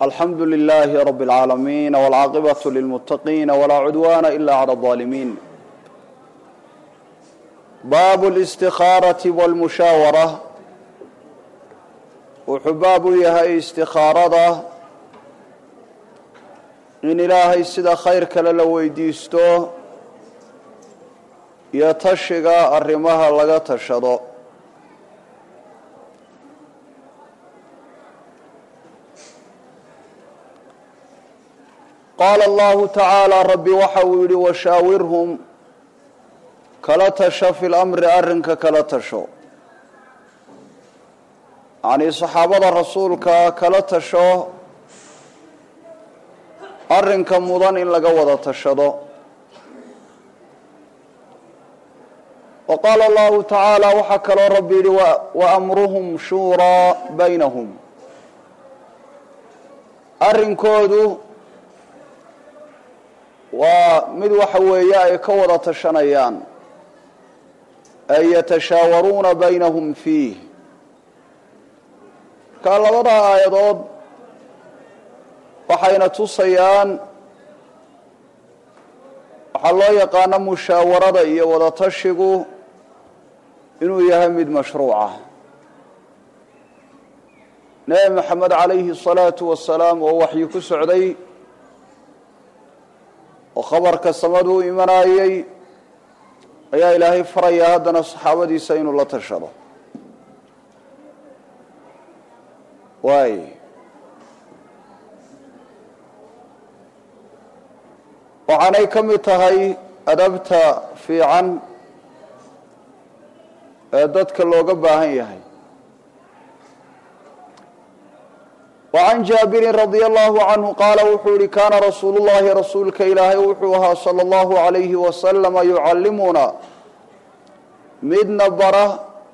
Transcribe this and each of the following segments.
alxamdu لlh rb العaalamiin wاlcaaqibaة lilmutaqiin wlaa cudwana ila عlى الظaalimiin bab الاstikhaaraةi wاlmushaawara wuxuu baab u yahay istikaarada in ilaahay sida khayr kale la weydiisto iyo tashiga arrimaha laga tashado qaala allahu tacaala rabbi waxa uu yidhi washaawirhum kala tasho fi lamri arrinka kala tasho yacnii saxaabada rasuulka kala tasho arrinka mudan in laga wada tashado wa qaala allahu tacaala waxaa kaloo rabbi yidhi wa amruhum shuuraa baynahum arrinkoodu waa mid waxa weeye ay ka wada tashanayaan ay yatashaawaruuna baynahum fiih markaa labada aayadood waxayna tusayaan waxaa loo yaqaano mushaawarada iyo wada tashigu inuu yahay mid mashruuca nebi maxamed calayhi الsalaatu wasalaam oo waxyi ku socday oo khabarka samadu u imanayey ayaa ilaahay faraya haddana saxaabadiisa inuu la tashado waay waxaanay ka mid tahay adabta fiican ee dadka looga baahan yahay وعn jaabirin radي الlahu canhu qaala wuxuu yihi kaana rasuulu llahi rasuulka ilaahay wuxuu ahaa salى اllahu عalayhi wasalama yucallimuna midna bara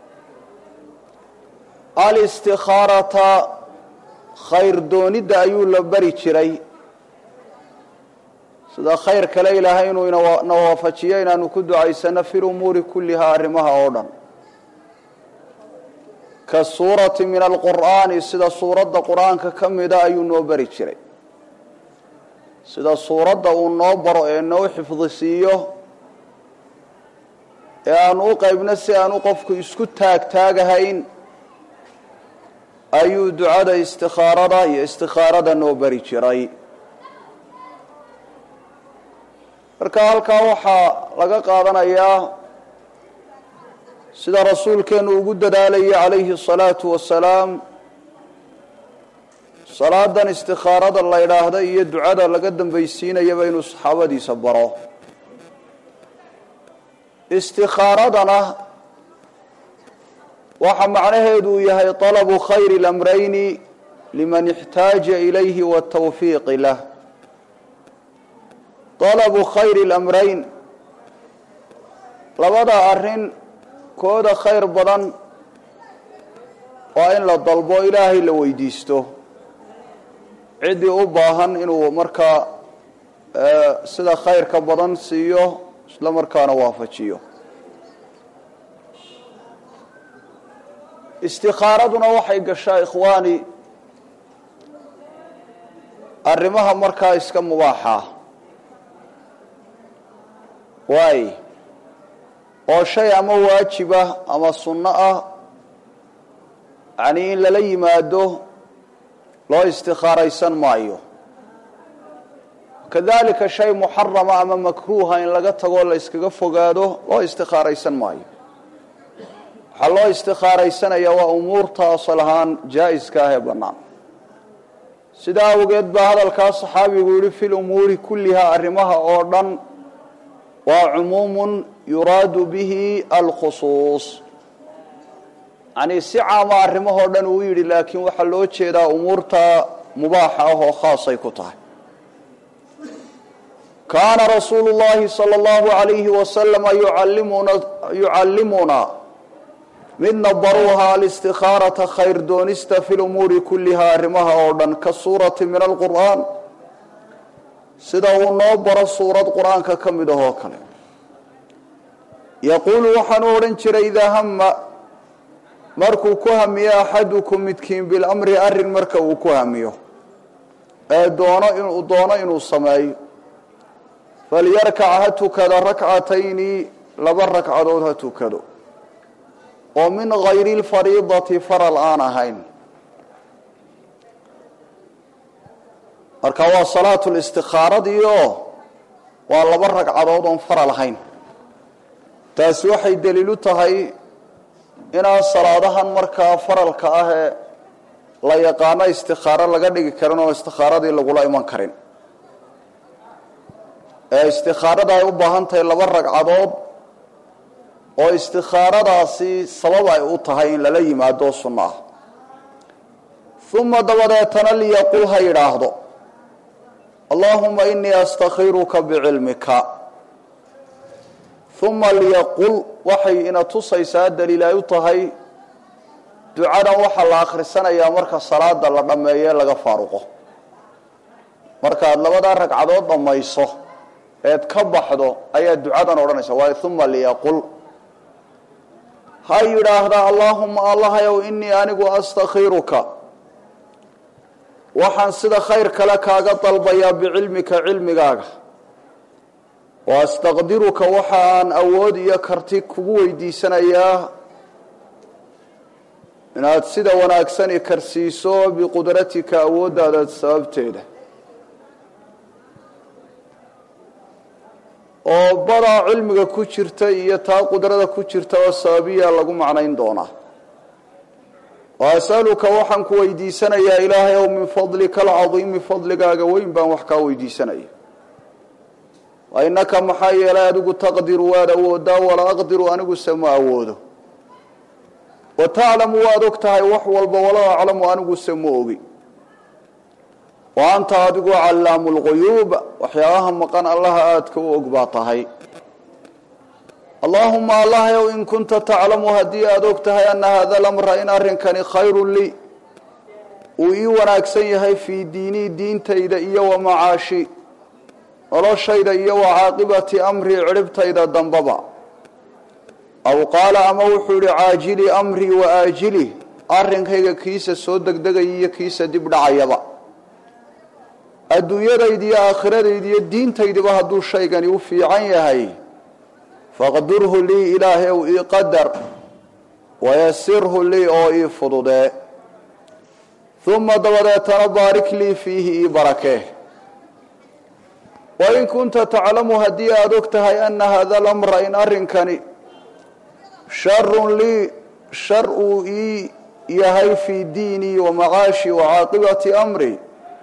alاstikhaarata khayr doonidda ayuu la bari jiray sida khayr kale ilaahay inuu na waafajiyo inaanu ku ducaysano fi lumuuri kuliha arrimaha oo dhan kasuurati min alqur'aani sida suuradda qur-aanka ka mida ayuu noo bari jiray sida suuradda uu noo baro ee noo xifdisiiyo ee aanu u qaybno si aanu qofku isku taagtaagahayn ayuu ducada istikhaarada iyo istikhaarada noo bari jiray marka halkaa waxaa laga qaadanayaa sida rasuulkeenu ugu dadaalayay calayhi الsalaatu wasalaam salaadan istikhaarada la idhaahda iyo ducada laga dambaysiinayaba inuu saxaabadiisa baro istikhaaradana waxa macnaheedu uu yahay طalabu khayri اlamrayni liman اxtaaja ilayhi wالtawfiiqi lah طalabu khayri اlamrayn labada arin kooda khayr badan waa in la dalbo ilaahay la weydiisto ciddii u baahan inuu markaa sida khayrka badan siiyo isla markaana waafajiyo istikhaaraduna waxay gashaa ikhwaani arrimaha markaa iska mubaaxa waay oo shay ama waajibah ama sunno ah yacnii in lala yimaado loo istikhaaraysan maayo kadalika shay muxarama ama makruuha in laga tagoo la yskaga fogaado loo istikhaaraysan maayo waxaa loo istikhaaraysanaya waa umuurta asal ahaan jaa-iska ah ee bannaan sidaa awgeed baa hadalkaa saxaabigu yihi fi lumuuri kulliha arrimaha oo dhan waa cumuumun yuraadu bihi alkhusuus yacnii si caama arrimahoo dhan uu yidhi laakiin waxaa loo jeedaa umuurta mubaaxa ah oo khaasay ku tahay kaana rasuulu llahi sala allahu alayhi wasalama yuallimuna yucallimuna midna baruuha alistikhaarata khayr doonista fi lumuuri kulliha arrimaha oo dhan ka suurati min alqur'aan sida uu noo baro suurad qur-aanka ka mid ahoo kale yaquulu waxaanu odhan jiray idaa hama markuu ku hamiyo axadukum midkiin bilamri arrin marka uu ku hamiyo ee doono inuu doono inuu sameeyo falyarkac ha tukado rakcatayni laba ragcadood ha tukado oo min gayri lfariidati faral aan ahayn marka waa salaatu listikhaaradiio waa laba ragcadood oon faral ahayn taasi waxay daliilu tahay inaan salaadahan markaa faralka ah ee la yaqaano istikhaaro laga dhigi karin oo istikhaaradii lagula iman karin ee istikhaarada ay u baahan tahay laba ragcadood oo istikhaaradaasi sabab ay u tahay in lala yimaado sunno ah uma dabadeetana liyaqul ha yidhaahdo allahuma inii astakhiruka bicilmika uma liyaqul waxay ina tusaysaa daliil ay u tahay ducadan waxaa la akhrisanayaa marka salaada la dhammeeye laga faaruqo markaad labadaa ragcadood dhammayso eed ka baxdo ayaa ducadan odhanaysa waayo uma liyaqul ha yidhaahdaa allaahuma allahayow inii anigu astakhiruka waxaan sida khayr kale kaaga dalbayaa bicilmika cilmigaaga wa astaqdiruka waxa aan awood iyo karti kugu weydiisanayaa inaad sida wanaagsani karsiiso biqudratika awooddaada sababteeda oo badaa cilmiga ku jirta iyo taa qudrada ku jirta oo sababiya lagu macnayn doonaa wa asaluka waxaan ku weydiisanayaa ilaahay ow min fadlika alcadiimi fadligaaga weyn baan wax kaa weydiisanaya wa innaka maxaa yeelay adigu taqdiru waad awoodaa walaa aqdiru aniguse ma awoodo wa taclamu waad og tahay wax walba walaa aclamu aniguse ma ogi wa anta adigu callaamu lguyuub waxyaabaha maqan allaha aadka u og baa tahay allaahuma allahayow in kunta taclamu haddii aada og tahay ana hada lamra in arrinkani khayrun lii uu ii wanaagsan yahay fii diinii diintayda iyo wa macaashi noloshayda iyo wa caaqibati amrii cidhibtayda dambaba aw qaala ama wuxuu yihi caajili amrii wa aajili arrinkayga kiisa soo degdegaya iyo kiisa dib dhacayaba adduunyadayda iyo aakhiradayd iyo diintaydiba hadduu shaygani u fiican yahay faqdurhu lii ilaahayow ii qadar wayasirhu lii oo ii fududee uma dabadeetana baarik lii fiihi ii barakee wain kunta taclamu haddii aada og tahay ana hada lamra in arrinkani sharun lii shar uu ii yahay fii diinii wa macaashi wa caaqibati amri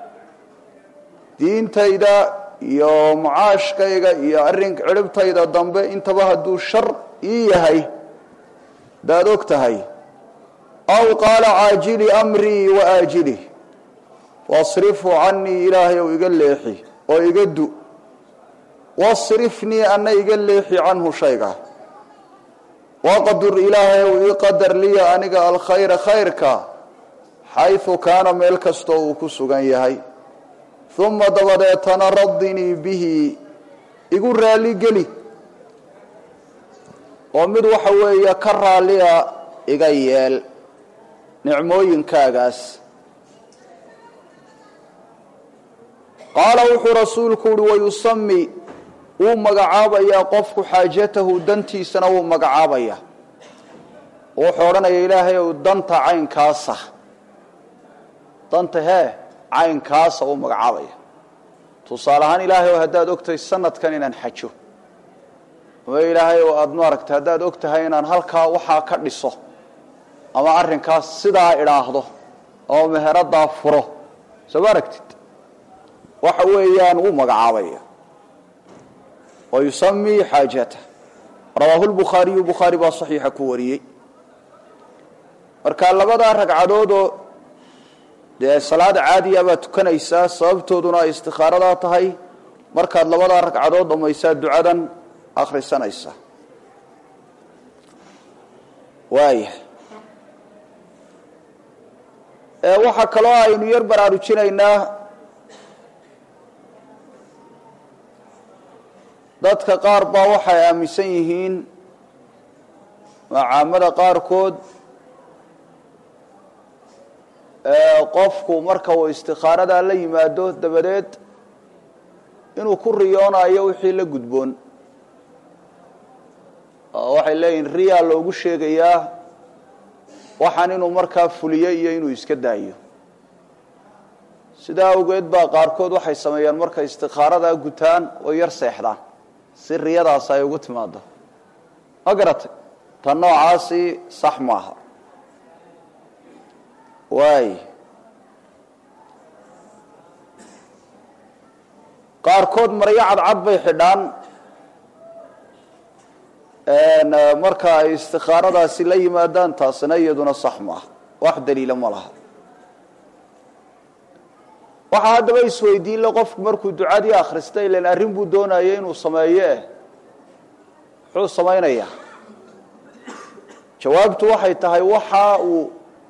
diintayda iyo macaashkayga iyo arrin cidhibtayda dambe intaba hadduu shar ii yahay hadaad og tahay aw qaala caajili amrii wa aajili wasrifu canii ilaahay ou iga leexi oo iga du wasrifnii ana iga leexi canhu shayga waqdur ilaahay ou ii qadar liya aniga alkhayra khayrka xaysu kaana meel kastoo uu ku sugan yahay uma dabadeetana radinii bihi igu raalligeli oo mid waxa weeye ka raalliya iga yeel nicmooyinkaagaas qaala wuxuu rasuulku uhi wayusami wuu magacaabayaa qofku xaajatahu dantiisana wuu magacaabaya wuxuu odhanaya ilaahay ow danta caynkaasa danta hee caynkaasa uu magacaabaya tusaale ahaan ilaahay oo haddaad ogtahay sanadkan inaan xajo ama ilaahay oo aada maaragtay haddaad og tahay inaan halkaa waxaa ka dhiso ama arrinkaas sidaa idhaahdo ama meheradaa furo soo ma aragtid waxa weeyaan wuu magacaabaya wa yusamii xaajata rawaahu lbukhaariyu bukhaari baa saxiixa ku wariyey marka labadaa ragcadoodoo dee salaada caadiya baad tukanaysaa sababtooduna ay istikhaaradaa tahay markaad labadaa ragcadood dhammaysaa ducadan akhrisanaysaa waaya waxaa kaloo aynu yar baraarujinaynaa dadka qaar baa waxay aaminsan yihiin macaamada qaarkood qofku marka uu istikaaradaa la yimaado dabadeed inuu ku riyoonayo wixii la gudboon waxay leeyihin riyaa loogu sheegayaa waxaan inuu markaa fuliyo iyo inuu iska daayo sidaa awgeed baa qaarkood waxay sameeyaan markay istikaaradaa gutaan oo yar seexdaan si riyadaas ay ugu timaado ma garatay tan noocaasi sax maaha waay qaarkood maryo cadcad bay xidhaan marka ay istikaaradaasi la yimaadaan taasina iyaduna sax maaha wax daliila ma laha waxaa haddaba isweydiin le qofku markuu ducadii akhrista ilan arrin buu doonaya inuu sameeye muxuu samaynayaa jawaabtu waxay tahay waxa uu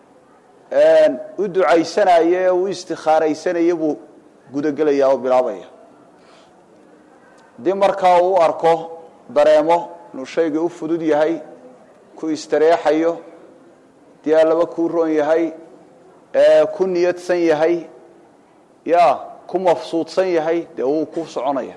u ducaysanaye ee u istikaaraysanaya buu gudagelaya oo bilaabaya haddii markaa uu u arko dareemo inuu shaygii u fudud yahay ku istareexayo dii allaba kuu roon yahay ku niyadsan yahay ya ku mafsuudsan yahay dee wuu ku soconaya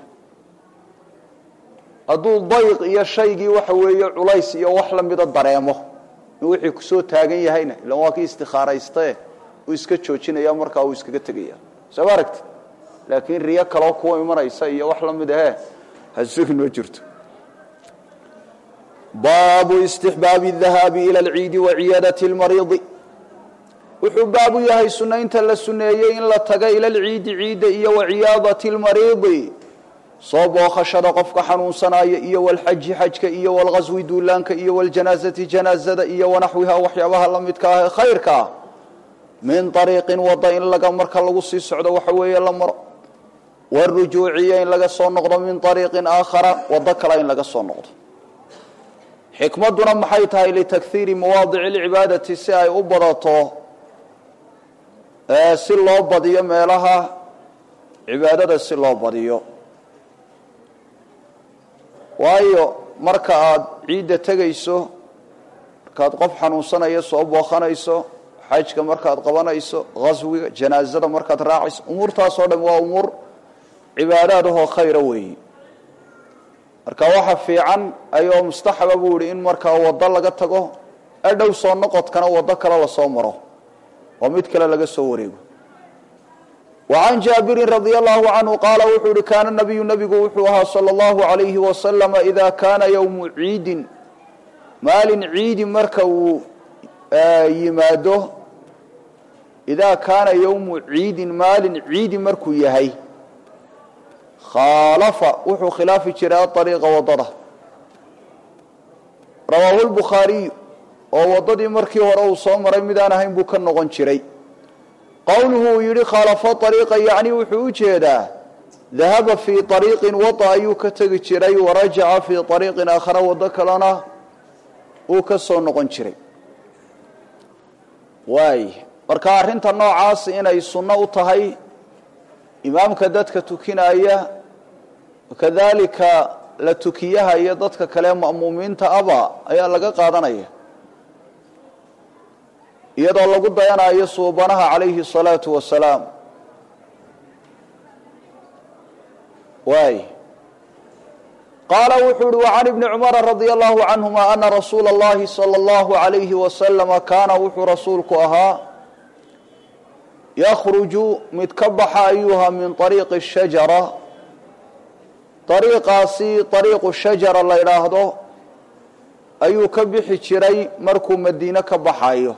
hadduu dayq iyo shaygii waxa weeye culays iyo wax lamida dareemo in wixii kusoo taagan yahayna ilan waa kii istikaaraystae uu iska joojinaya markaa uu iskaga tegaya soo ma aragti laakiin riyo kaloo kuwa imanaysa iyo wax lamid ahe hasugin ma jirto baabu istixbaabi الdahaabi ilى اlciidi waciyaadati اlmariidi wuxuu baabu yahay sunaynta la suneeyey in la taga ila lciidi ciidda iyo waciyaadati اlmariidi soo bookhashada qofka xanuunsanaya iyo walxaji xajka iyo walghaswi duulaanka iyo waljanaazati janaazada iyo wanaxwiha waxyaabaha la midka ah ee khayrka ah min ariiqin wada in laga marka lagu sii socdo waxa weeye la maro warujuuciya in laga soo noqdo min ariiqin aakhara wado kale in laga soo noqdo xikmadduna maxay tahay litakhiiri mawaadici lcibaadati si ay u badato si loo badiyo meelaha cibaadada si loo badiyo waayo marka aada ciidda tegayso markaad qof xanuunsanaya soo booqanayso xajka markaad qabanayso haswiga janaazada markaad raacayso umuurtaasoo dhan waa umuur cibaadaadahoo khayra weeyi marka waxa fiican ayoo mustaxaba buu yihi in markaa waddo laga tago adhow soo noqodkana waddo kale lasoo maro oo mid kale laga soo wareego وعن jaaبiri رضي الله عanه qaala wuxuu uhi kaana nabiyu nabigu wuxuu ahaa salى الlahu عalayhi waslama إida kaana ywmu ciidin maalin ciidi marka uu yimaado إida kaana ywmu ciidin maalin ciidi markuu yahay khaalafa wuxuu khilaafi jiray aطariiqa wadada rawaahu الbukhaariyu oo wadadii markii hore uu soo maray midaan ahayn buu ka noqon jiray qowluhu uu yidhi khaalafo ariiqa yacni wuxuu u jeedaa dahaba fii ariiqin wada ayuu ka tegi jiray warajaca fii ariiqin aakhara waddo kalena uu ka soo noqon jiray waay marka arrinta noocaas inay sunno u tahay imaamka dadka tukinaya kadalika la tukiyaha iyo dadka kale ma'muumiinta aba ayaa laga qaadanaya iyadoo lagu dayanayo suubanaha calayhi الsalaatu wasalaam waay qaala wuxuu uhi وcan ibni cumara radi allahu canهuma ana rasuula اllahi salى اllahu عalayhi wasalama kaana wuxuu rasuulku ahaa yakruju mid ka baxa ayuha min طariiqi الshajara ariiqaasi ariiqu shajara la idhaahdo ayuu ka bixi jiray markuu madiine ka baxayo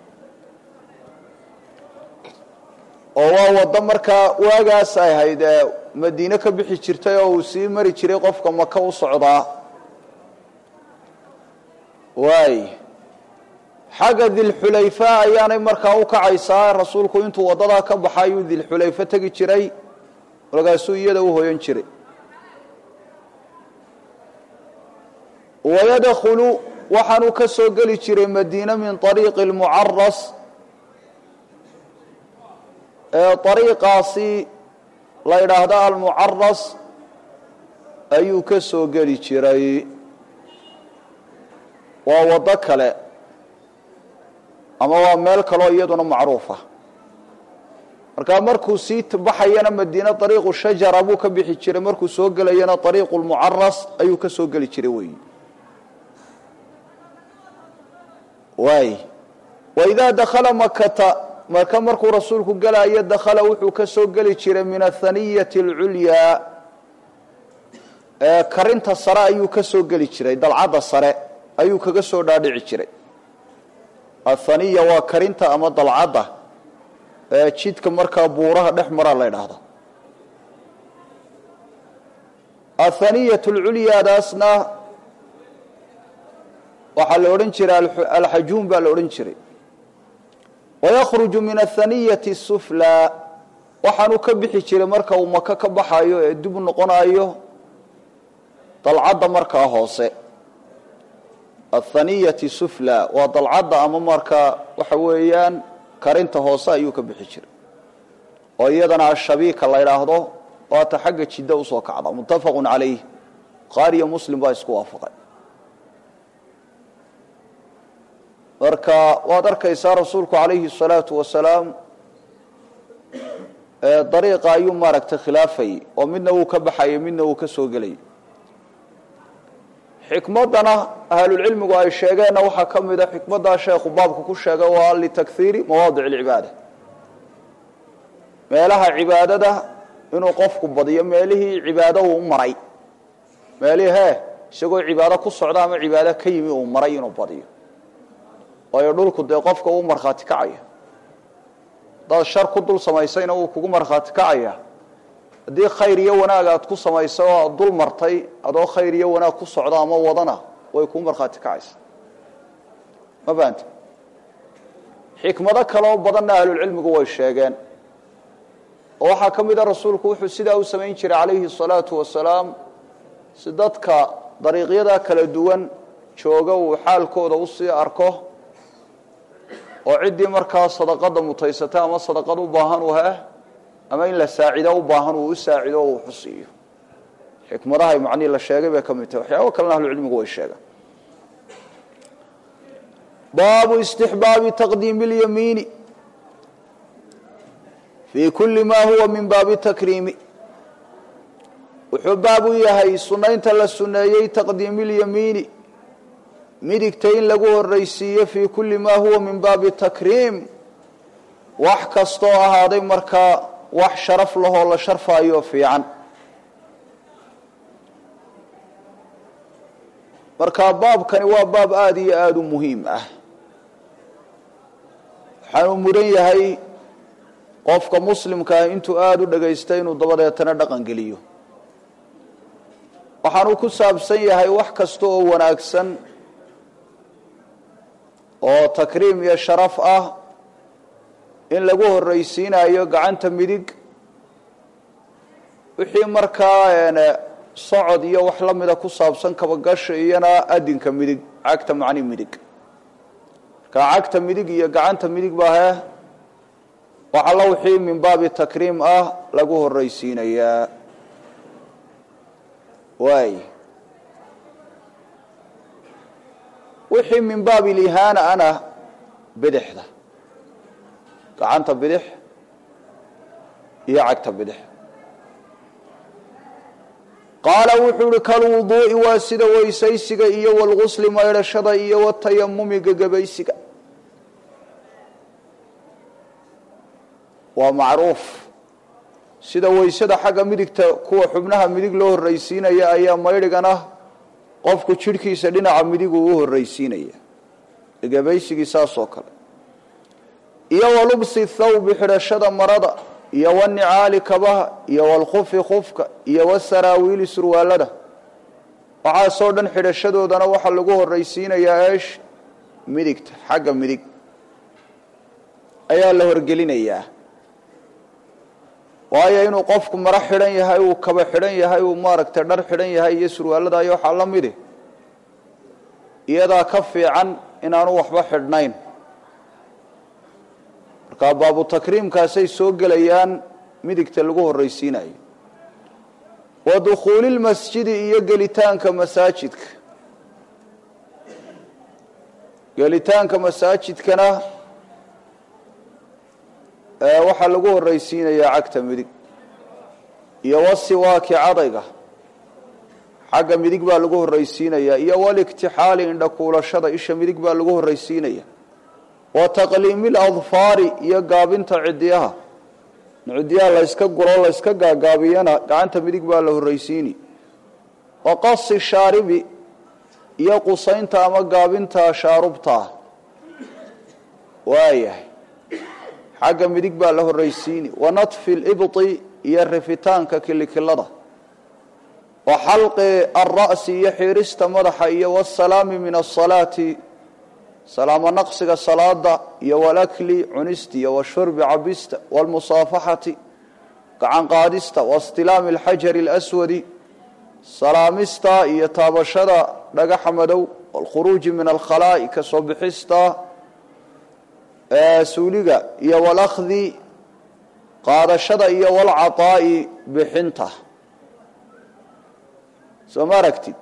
oo waa waddo markaa waagaas ay ahayd ee madiine ka bixi jirtay oo uu sii mari jiray qofka maka u socdaa waay xagga dilxulayfa ayaanay markaa u kacaysaa rasuulku intuu waddadaa ka baxa ayuu dilxulayfa tegi jiray markaasuu iyada u hoyan jiray wayadkhulu waxaanuu ka soo geli jiray madiine min ariiqi lmucaras ariiqaasi la yidhaahdo almucaras ayuu ka soo geli jiray waa waddo kale ama waa meel kaloo iyaduna macruufa markaa markuu sii baxayana madiine ariiqu shajara buu ka bixi jiray markuu soo gelayana ariiqu lmucaras ayuu ka soo geli jiray weyi waay waidaa dakhala makata marka markuu rasuulku gelayo dakhala wuxuu ka soo geli jiray min athaniyati alculyaa karinta sare ayuu ka soo geli jiray dalcadda sare ayuu kaga soo dhaadhici jiray athaniya waa karinta ama dalcadda jidka markaa buuraha dhex maraa la ydhaahda athaniyat lculyaadaasna waxaa la odhan jiray alxajuun baa la odhan jiray wayakhruju min athaniyati suflaa waxaanuu ka bixi jiray marka uu maka ka baxayo ee dib u noqonayo dalcadda markaa hoose athaniyati sufla waa dalcadda ama markaa waxa weeyaan karinta hoose ayuu ka bixi jiray oo iyadana ashabiika la ydhaahdo waata xagga jidda usoo kacda muttafaqun calayh qaariyo muslim baa isku waafaqay marka waad arkaysaa rasuulku calayhi الsalaatu wasalaam dariiqa ayuu maaragtay khilaafayay oo midna wuu ka baxayay midna wuu ka soo gelayay xikmaddana ahlulcilmigu ay sheegeenna waxaa ka mida xikmaddaa sheekhu baabka ku sheegay waa litakhiiri mawaadic اlcibaada meelaha cibaadada inuu qofku badiyo meelihii cibaado uu maray meelihii he isagoo cibaado ku socda ama cibaado ka yimi uu maray inuu badiyo waayo dhulku dee qofka uu markhaati kacaya haddaad shar ku dul samaysayna wuu kugu markhaati kacaya haddii khayr iyo wanaag aad ku samaysay oo aad dul martay adoo khayr iyo wanaag ku socda ama wadana way kuu markhaati kacaysa ma fahamte xikmado kaloo badanna ahlulcilmigu way sheegeen oo waxaa ka mid a rasuulku wuxuu sidaa u samayn jiray calayhi الsalaatu wasalaam si dadka dariiqyada kala duwan jooga uu xaalkooda usii arko oo ciddii markaa sadaqada mutaysata ama sadaqad u baahan u heh ama in la saacido u baahan uu u saacido o uu xusiiyo xikmadahay macnihii la sheegay bay ka mid tahay waxyaaba kalena ahlucilmigu way sheegaan baabu istixbaabi taqdiimi اlyamiini fii kuli ma huwa min baabi takriimi wuxuu baab u yahay sunaynta la suneeyey taqdiimi اlyamiini midigta in lagu horaysiiyo fii kuli ma huwa min baabi takriim wax kastoo ahaaday markaa wax sharaf lahoo la sharfaayo fiican marka baabkani waa baab aada iyo aada u muhiim ah waxaanuu mudan yahay qofka muslimkaa intuu aada u dhagaysta inuu dabadeetana dhaqan geliyo waxaanuu ku saabsan yahay wax kasta oo wanaagsan oo takriim iyo sharaf ah in lagu horraysiinayo gacanta midig wixii markaa socod iyo wax la mida ku saabsan kabagasha iyona adinka midig cagta macni midig markaa cagta midig iyo gacanta midig baa he wax alla wixii min baabi takriim ah lagu horraysiinayaa waay wixii min baabi lihaana ana bidixda gacanta bidix iyo cagta bidix qaala wuxuu uhi kalwuduu'i waa sida weysaysiga iyo walgusli maydhashada iyo watayamumi gegabaysiga waa macruuf sida weysada xagga midigta kuwa xubnaha midig loo horraysiinaya ayaa maydhigana qofku jidhkiisa dhinaca midig uu u horraysiinaya gegabaysigii saasoo kale iyo walubsi thawbi xidhashada marada iyo wanicaali kabaha iyo walkufi kufka iyo wasaraawiili surwaalada waxaasoo dhan xidhashadoodana waxaa lagu horraysiinayaa eesh midigta xagga midig ayaa la horgelinayaa waayo inuu qofku maro xidhan yahay uu kaba xidhan yahay uu maaragtay dhar xidhan yahay iyo surwaalada iyo waxaa la midi iyadaa ka fiican inaanu waxba xidhnayn markaa baabu takriimkaasay soo gelayaan midigta lagu horraysiinayo wa dukhuuli lmasjidi iyo gelitaanka masaajidka gelitaanka masaajidkana waxaa lagu horraysiinayaa cagta midig iyo wasiwaaki cadayga xagga midig baa lagu horraysiinayaa iyo walikhtixaali indhakuulashada isha midig baa lagu horraysiinaya wa taqliimi ladfaari iyo gaabinta cidiyaha cidiyaha layska guro layska gaagaabiyana gacanta midig baa la horraysiini wa qasi shaaribi iyo qusaynta ama gaabinta shaarubtaa waayahay xagga midig baa la horraysiini wa natfi libti iyo rifitaanka kilikilada wa xalqi alra'si iyo xiirista madaxa iyo wasalaami min asalaati salaamo naqsiga salaada iyo walakli cunista iyo washurbi cabista walmusaafaxati gacan qaadista waistilaami alxajari alaswadi salaamista iyo taabashada dhagaxa madow walkhuruuji min alkhalaa'i ka soo bixista suuliga iyo walakhdi qaadashada iyo walcataa'i bixinta soo ma aragtid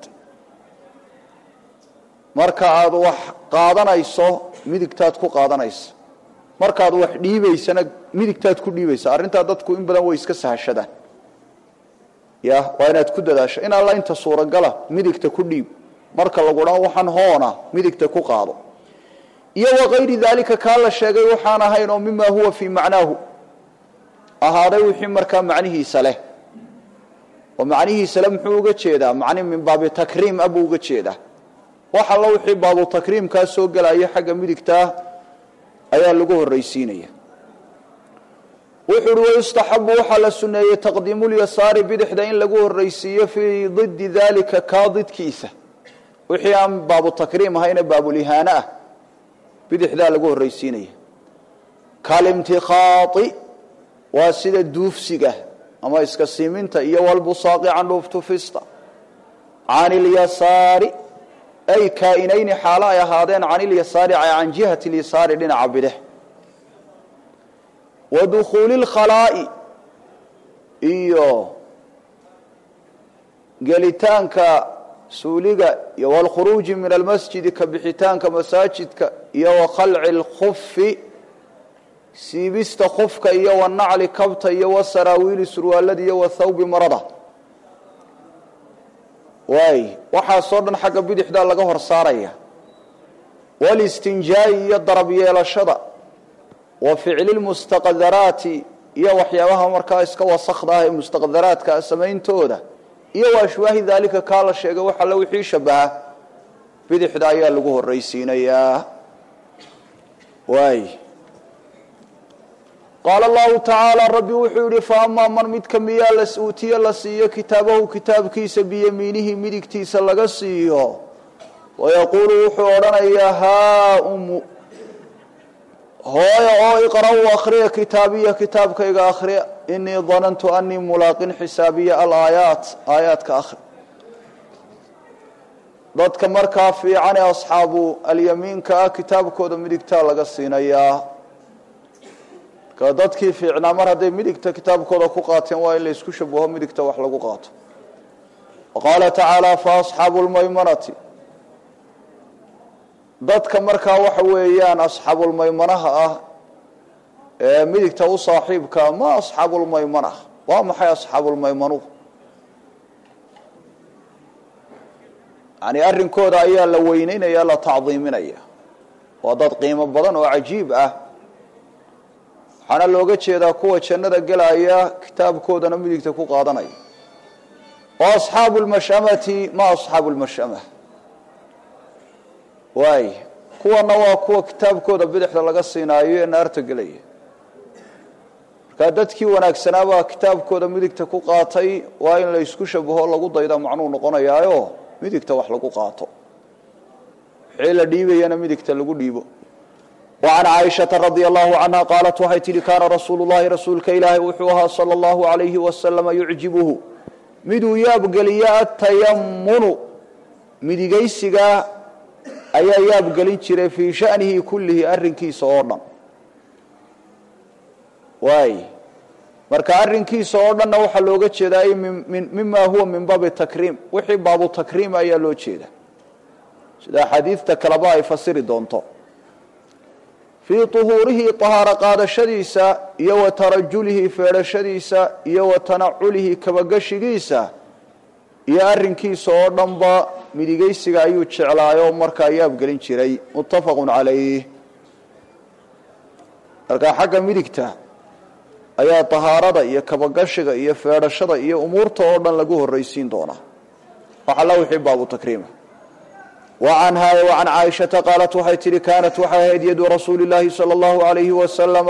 marka aada wax qaadanayso midigtaad ku qaadanaysa markaad wax dhiibaysana midigtaad ku dhiibaysa arrintaa dadku in badan way iska sahashadaan ya waa inaad ku dadaasho in alla inta suuragala midigta ku dhiib marka lagu dhan waxaan hoona midigta ku qaado iyo wakayri daalika kaa la sheegay waxaan ahayn oo mima huwa fii macnaahu ahaaday wixii markaa macnihiisa leh oo macnihiisa le muxuu uga jeedaa macni min baabi takriim abuu uga jeedaa wax alla wixii baabu takriimkaa soo gelaya xagga midigtaa ayaa lagu horraysiinaya wuxuu uhi wayustaxabu waxaa la suneeyey taqdiimulyasaari bidixda in lagu horraysiiyo fii didi daalika kaa didkiisa wixii aan baabu takriim ahayne baabulihaano ah bidixdaa lagu horraysiinaya kalimtikhaai waa sida duufsiga ama iska siiminta iyo walbusaaqi candhuuftufista can ilyasaari ay kaainayni xaalo ay ahaadeen can ilyasaari can jihati lyasaari dhinaca bidix wa dukhuuli lkhalaa'i iyo gelitaanka suuliga iyo walkhuruuji min almasjidi ka bixitaanka masaajidka iyo wa khalci lkufi siibista kufka iyo wanacli kabta iyo wasaraawiili surwaalada iyo wathawbi marada waay waxaasoo dhan xagga bidixdaa laga hor saaraya walistinjaa'i iyo darab yeelashada wa ficli lmustaqdaraati iyo waxyaabaha markaa iska wasakda ah ee mustaqdaraadka samayntooda iyo wa ashwaahi daalika kaa la sheegay wax alle wixii shabaha bidixda ayaa lagu horraysiinayaa waay qaala allahu tacaala rabbi wuxuu yihi fa amaa man midka miyaa la uutiye la siiyo kitaabahu kitaabkiisa biyamiinihi midigtiisa laga siiyo wayaquulu wuxuu odhanayaa haa umu hooya oo iqra-u akhriya kitaabiya kitaabkayga akhriya inii danantu anii mulaaqin xisaabiya alaayaat aayaadka akhri dadka markaa fiicane asxaabu alyamiinka ah kitaabkooda midigtaa laga siinayaa dadkii fiicnaa mar hadday midigta kitaabkooda ku qaateen waa in la isku shabaho midigta wax lagu qaato qaala tacaala fa asxaabu lmaymanati dadka markaa waxa weeyaan asxaabulmaymanaha ah ee midigta u saaxiibka ma asxaabulmaymana waa maxay asxaabulmaymanuhu yani arrinkooda ayaa la weyneynaya la tacdiiminaya waa dad qiimo badan oo cajiib ah waxaana looga jeedaa kuwa jannada gelaya kitaabkoodana midigta ku qaadanaya wa asxaabu lmashamati ma asxaabu lmashama waay kuwana waa kuwa kitaabkooda bidixda laga siinaayo ee naarta gelaya markaa dadkii wanaagsanaabaa kitaabkooda midigta ku qaatay waa in la isku shabaho lagu dayda macnuu noqonayaayo midigta wax lagu qaato wixii la dhiibayana midigta lagu dhiibo وعن cائشhaةa رaضي الله عنها qاaلت waxay tihi kaana rasuul الlahi rasuulka ilaahay wuxuu ahaa slى الlaه عaليهi وasلم yuعjibhu miduu yaabgeliya atayamunu midigaysigaa ayaa yaabgelin jiray fii شhaأnihi kulihi arinkiisa oo dhan waay marka arinkiisa oo dhanna waxaa looga jeedaa mima huwa min baabi takriim wixii baabu takriim ayaa loo jeeda sida axaadiidta kaleba ay fasiri doonto fii طuhuurihi طahaaro qaadashadiisa iyo wa tarajulihi feedhashadiisa iyo wa tanaculihi kabagashigiisa iyo arrinkiisa oo dhanba midigaysiga ayuu jeclaayo markaa yaabgelin jiray muttafaqu calayh markaa xagga midigta ayaa طahaarada iyo kabagashiga iyo feedhashada iyo umuurta oo dhan lagu horraysiin doonaa waxalla wixii baabu takriima وعنها وعن عائشة قالت waxay tihi كانت waxay ahayd يد رasuuل اللahi صلى الله عليه وسلم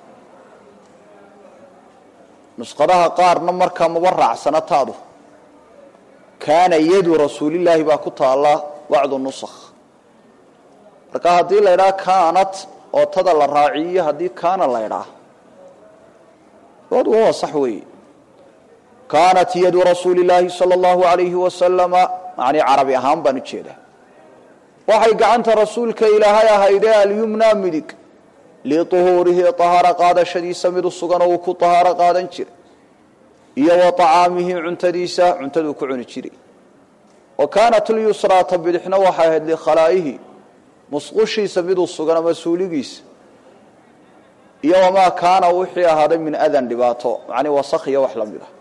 نسqadaha qaarna markaa maba raacsana taadu kaana yadu rasuulillaahi baa ku taala bacdu nusakh marka haddii la ydhaha kaanat oo tada la raaciyo haddii kaana la ydhaa labaduba waa sax weeye kaanat yadu rasuuli illaahi salى اllahu عalayhi wasalama macnii carabi ahaan baan ujeedaa waxay gacanta rasuulka ilaahay ahaydee alyumna midig liطuhuurihi طahaaro qaadashadiisa mid u sugan oo uu ku طahaaro qaadan jiray iyo wa طacaamihi cuntadiisa cuntaduu ku cuni jiray wa kaanat lyusraata bidixna waxay ahayd likhalaa'ihi musqushiisa miduu sugan ama suuligiisa iyo wamaa kaana wixii ahaaday min adan dhibaato macnii wasakh iyo wax la mid ah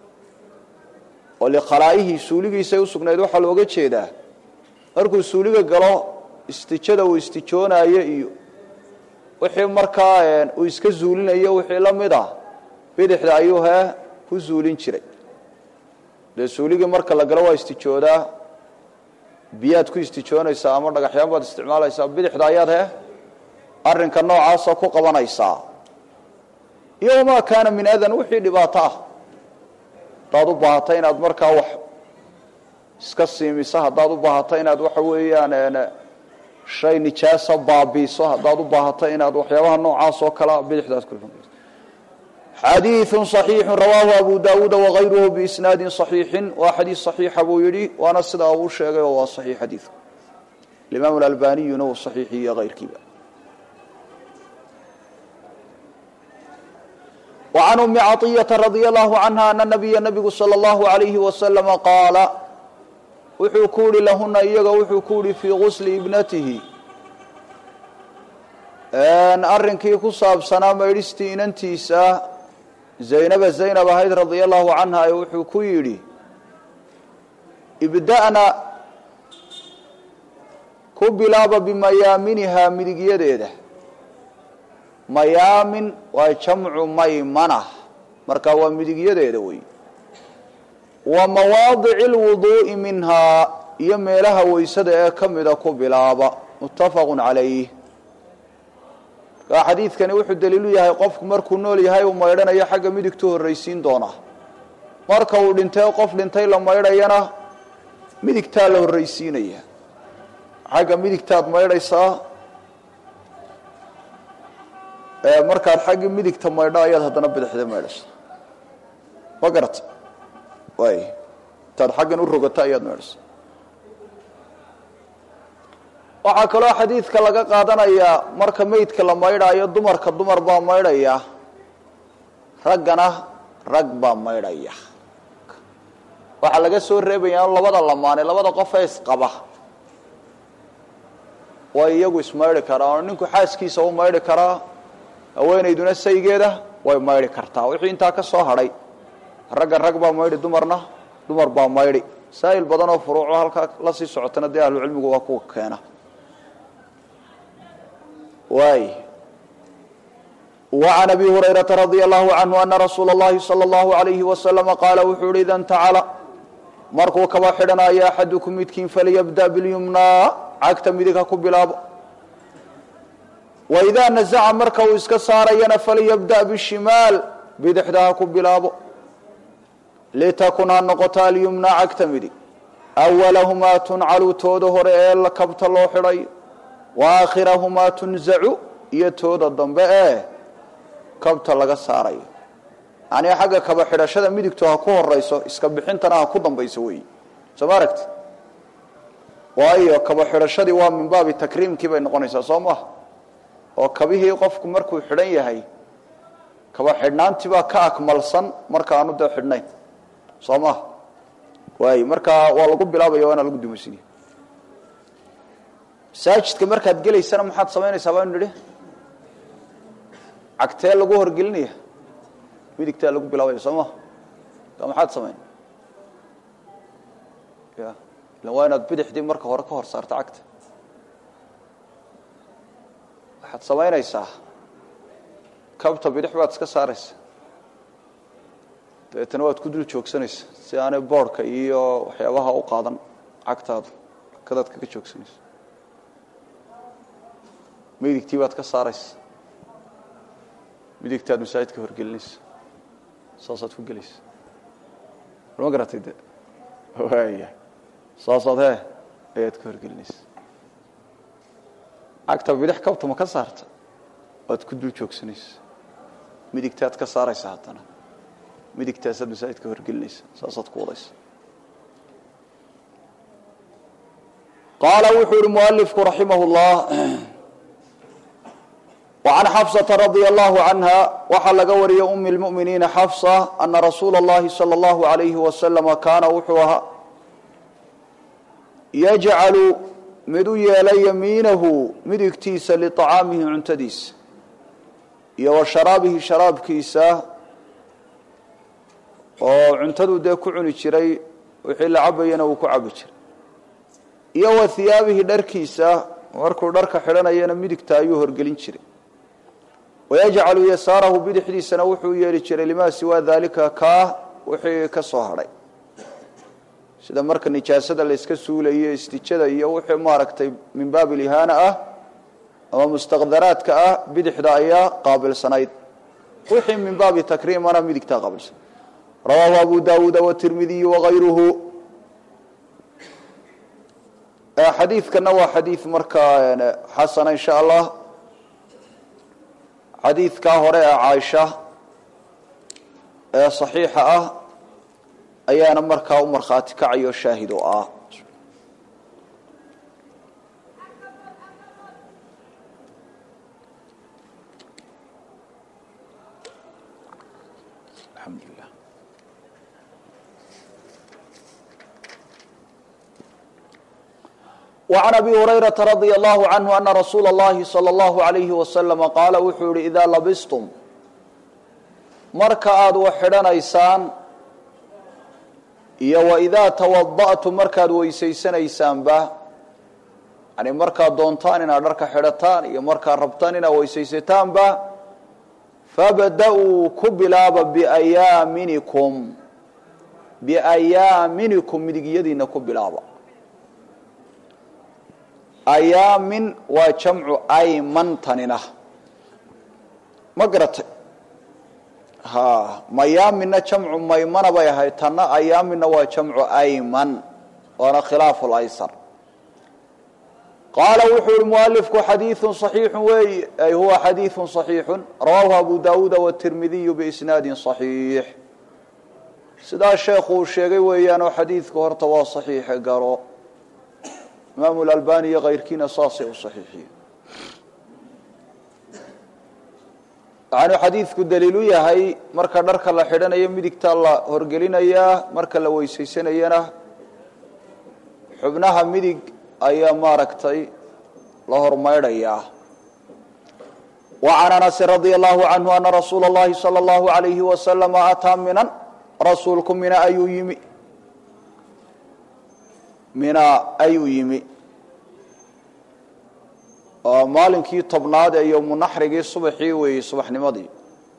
oo likhalaa'ihi suuligiisay usugnayd waxaa looga jeedaa markuu suuliga galo istijada uu istijoonayo iyo wixii markaa uu iska zuulinayo wixii la mid ah bidixda ayuu hee ku zuulin jiray dee suuligii marka la galo waa istijoodaa biyaad ku istijoonaysaa ama dhagaxyaan baad isticmaalaysaa bidixda ayaad hee arrinka noocaasa ku qabanaysaa iyo wamaa kaana min adan wixii dhibaato ah haddaad u baahata inaad markaa wax iska siimiso haddaad u baahato inaad waxa weeyaan shay nijaasa baabiiso haddaad u baahato inaad waxyaabaha noocaas oo kalea bidixdaad ku xadiiثu صaxiixu rawaahu abu dawuuda wagayruhu biisnaadi صaxiixin waa xadiis صaxiixa buu yidhi waana sidaa uu sheegay oo waa صaxiix xadiidku imaam albaniyuna uu صaxiixiye ayrkiiba وعn أmi caطiyaةa radي الlahu canha ana nabiya nabigu salى الlahu عalayhi waslama qaala wuxuu ku yihi lahuna iyaga wuxuu ku yihi fii gusli ibnatihi arrinkii ku saabsanaa maydhistii inantiisa zaynaba zaynab ahayd radia allahu canha ee wuxuu ku yidhi ibda'na ku bilaaba bimayaaminihaa midigyadeeda mayaamin waa jamcu maymana marka waa midigyadeeda wey wa mawaadici اlwuduu'i minhaa iyo meelaha weysada ee ka mida ku bilaaba muttafaqu calayh markaa xadiidkani wuxuu daliilu yahay qofku markuu nool yahay uu maydhanayo xagga midigtu horraysiin doona marka uu dhintay qof dhintay la maydhayana midigtaa la horraysiinaya xagga midigtaad maydhaysaa markaad xaggii midigta maydho ayaad haddana bidixda maydhaysa ma garata waay intaad xaggan u rogato ayaad maydhaysa waxaa kaloo xadiidka laga qaadanayaa marka meydka la maydhaayo dumarka dumar baa maydhaya raggana rag baa maydhaya waxaa laga soo reebayaa labada lamaane labada qofee isqaba way iyagu ismaydhi karaa oo ninku xaaskiisa u maydhi karaa haweenayduna saygeeda way maydhi kartaa wixii intaa ka soo hadhay ragga rag baa maydhi dumarna dumar baa maydhi masaa'il badan oo furuuco halkaa la sii socotana dee ahlucilmigu waa kuwa keena waay وعn أbي هurayرaةa رadي الlه عanه أna rasuula الlahi slى الlaهu عalayه وasلم qaala wuxuu uhi ida اntacala markuu kaba xidhanayo axadukum midkiin falyabda biاlyumnaa cagta midig ha ku bilaabo وإidaa naزca marka uu iska saarayana falyabda bالshimaal bidixda ha ku bilaabo litakun ha noqoto alyumnaa cagta midig أwalahumaa tuncalu tooda hore ee kabta loo xidhayo waakhirahumaa tunzacu iyo tooda dambe ee kabta laga saarayo yacnii xagga kaba xidhashada midigtu ha ku horayso iska bixintana ha ku dambayso weyi soo ma aragti waayo kaba xidhashadii waa min baabi takriimkii bay noqonaysaa soo maha oo kabihii qofku markuu xidhan yahay kaba xidhnaantii baa ka akmalsan marka aanu dee xidhnayn soo maha waay markaa waa lagu bilaabaya waana lagu dumaysinaya masaajidka markaad gelaysana maxaad samaynaysaa baanu nidhi cagtee lagu horgelinaya midigtaa lagu bilaabaya soo maha ka maxaad samayn ya ila waa inaad bidixdii marka hore ka hor saarto cagta waxaad samaynaysaa kabta bidix baad iska saaraysa dabeetana waad ku dul joogsanaysa si aanay boodhka iyo waxyaabaha u qaadan cagtaadu kadaad kaga joogsanaysa midigtii baad ka saaraysa midigtaad masaajidka horgelinaysa saasaad ku gelaysa ma garatay de waaya saasaad he ayaad ka horgelinaysa cagta bidix kabta ma ka saarta waad ku dul joogsanaysa midigtaad ka saaraysa haddana midigtaasaad masaajidka horgelinaysa saasaad ku wadaysa qaala wuxuu yihi mualifku raximah اllah وعن xفصة رضي الله عنها waxaa laga wariyay أmi المؤمiنiiنa xفصة أنa رasuula الlahi صلى الله عليه وسلم kaana wuxuu ahaa yجcalu mid u yeela yamiinahu midigtiisa لطacaamihi cuntadiisa iyo wa sharaabihi sharaabkiisa oo cuntadu dee ku cuni jiray wixii la cabayana uu ku cabi jiray iyo wa hiyaabihi dharkiisa markuu dharka xidhanayana midigta ayuu horgelin jiray wayajcalu yasaarahu bidixdiisana wuxuu yeeli jiray limaa siwaa daalika kaa wixii ka soo hadhay sida marka nijaasada la yska suulayo istijada iyo wixii maaragtay min baab ilihaana ah ama mustaqdaraadka ah bidixda ayaa qaabilsanayd wixii min baabi takriimana midigtaa qaabilsan rawaahu abu daawuuda watirmidiyu wagayruhu xadiidkana waa xadiid markaa xasana insha allah xadiidkaa hore ee caaisha ee saxiixa ah ayaana markaa u markhaati kacayo shaahid oo ah alxamdulilah وعن أbي هريرة رضي الله عنه أن رsuuل اللhi صلى الله عليه وسلم qاala wuxuu yihi إdaa labstm marka aad wax xidhanaysaan iyo وإidaa تwaضأtum markaad weysaysanaysaanba yani markaad doontaan inaad dharka xidhataan iyo markaad rabtaan inaad weysaysataanba fabda-uu ku bilaaba bأyaaminikum bأyaaminikum midigyadiina ku bilaaba ayaamin waa jamcu aymantanina ma garatay ha mayaaminna jamcu maymana bay ahayd tanna ayaaminna waa jamcu ayman waana khilaafu laysar qaala wuxuu yihi mualifku xadiiثu صaxiixu wey ay huwa xadiiثu صaxiixu rawaahu abu dawuuda wالtirmidiyu biisnaadi صaxiix sidaa sheekhu uu sheegay weeyaanoo xadiidku horta waa صaxiixe garo imaamu lalbani iyo kayrkiina saasay u saxiixiyeen waxaanu xadiidku daliilu yahay marka dharka la xidhanayo midigta la horgelinayaa marka la weysaysanayana xubnaha midig ayaa maaragtay la hormaydhayaa wa can anasi radia allahu canhu ana rasuula اllahi salى اllahu alayhi wasalama ataa minan rasuulku mina ayuu yimi mina ayuu yimi oo maalinkii tobnaad ee yowmunaxrigii subaxii weeyey subaxnimadii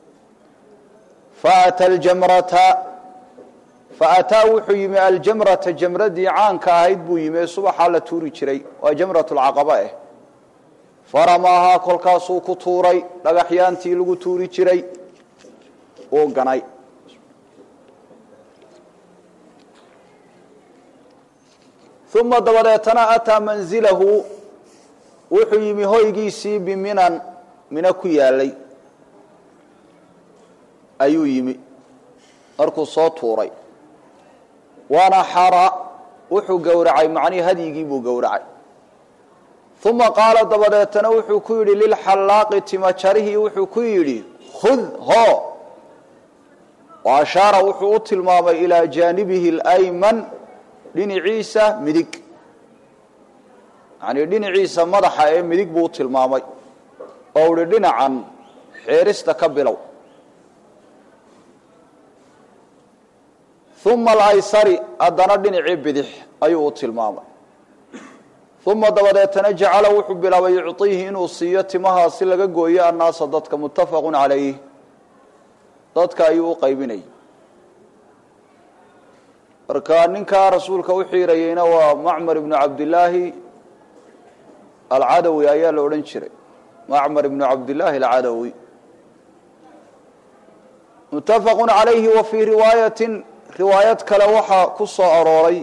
faata aljamrata faataa wuxuu yimi aljamrata jamradii caanka ahayd buu yimi ee subaxaa la tuuri jiray waa jamrat lcaqaba eh faramaahaa kolkaasuu ku tuuray dhagaxyaantii lagu tuuri jiray uu ganay uma dabadeetana ataa manzilahu wuxuu yimi hoygiisii biminan mino ku yaalay ayuu yimi markuu soo tuuray waana xara wuxuu gowracay macnihii hadyigii buu gowracay uma qaala dabadeetana wuxuu ku yidhi lilxallaaqi timajarihii wuxuu ku yidhi khud hoo wa ashaara wuxuu u tilmaamay ilaa jaanibihi اlayman dhinaciisa midig yani dhinaciisa madaxa ee midig buu u tilmaamay oo uhi dhinacan xiirista ka bilow uma alaysari haddana dhinacii bidix ayuu u tilmaamay uma dabadeetana jacala wuxuu bilaabay yucطiihi inuu siiyo timahaasi laga gooyo annaasa dadka muttafaqu calayh dadka ayuu u qaybinayay marka ninkaa rasuulka u xiirayeyna waa macmar ibnu cabdillaahi alcadawi ayaa la odhan jiray macmar ibnu cabdillaahi alcadawi muttafaqu calayhi wa fii riwaayatin riwaayad kale waxaa ku soo arooray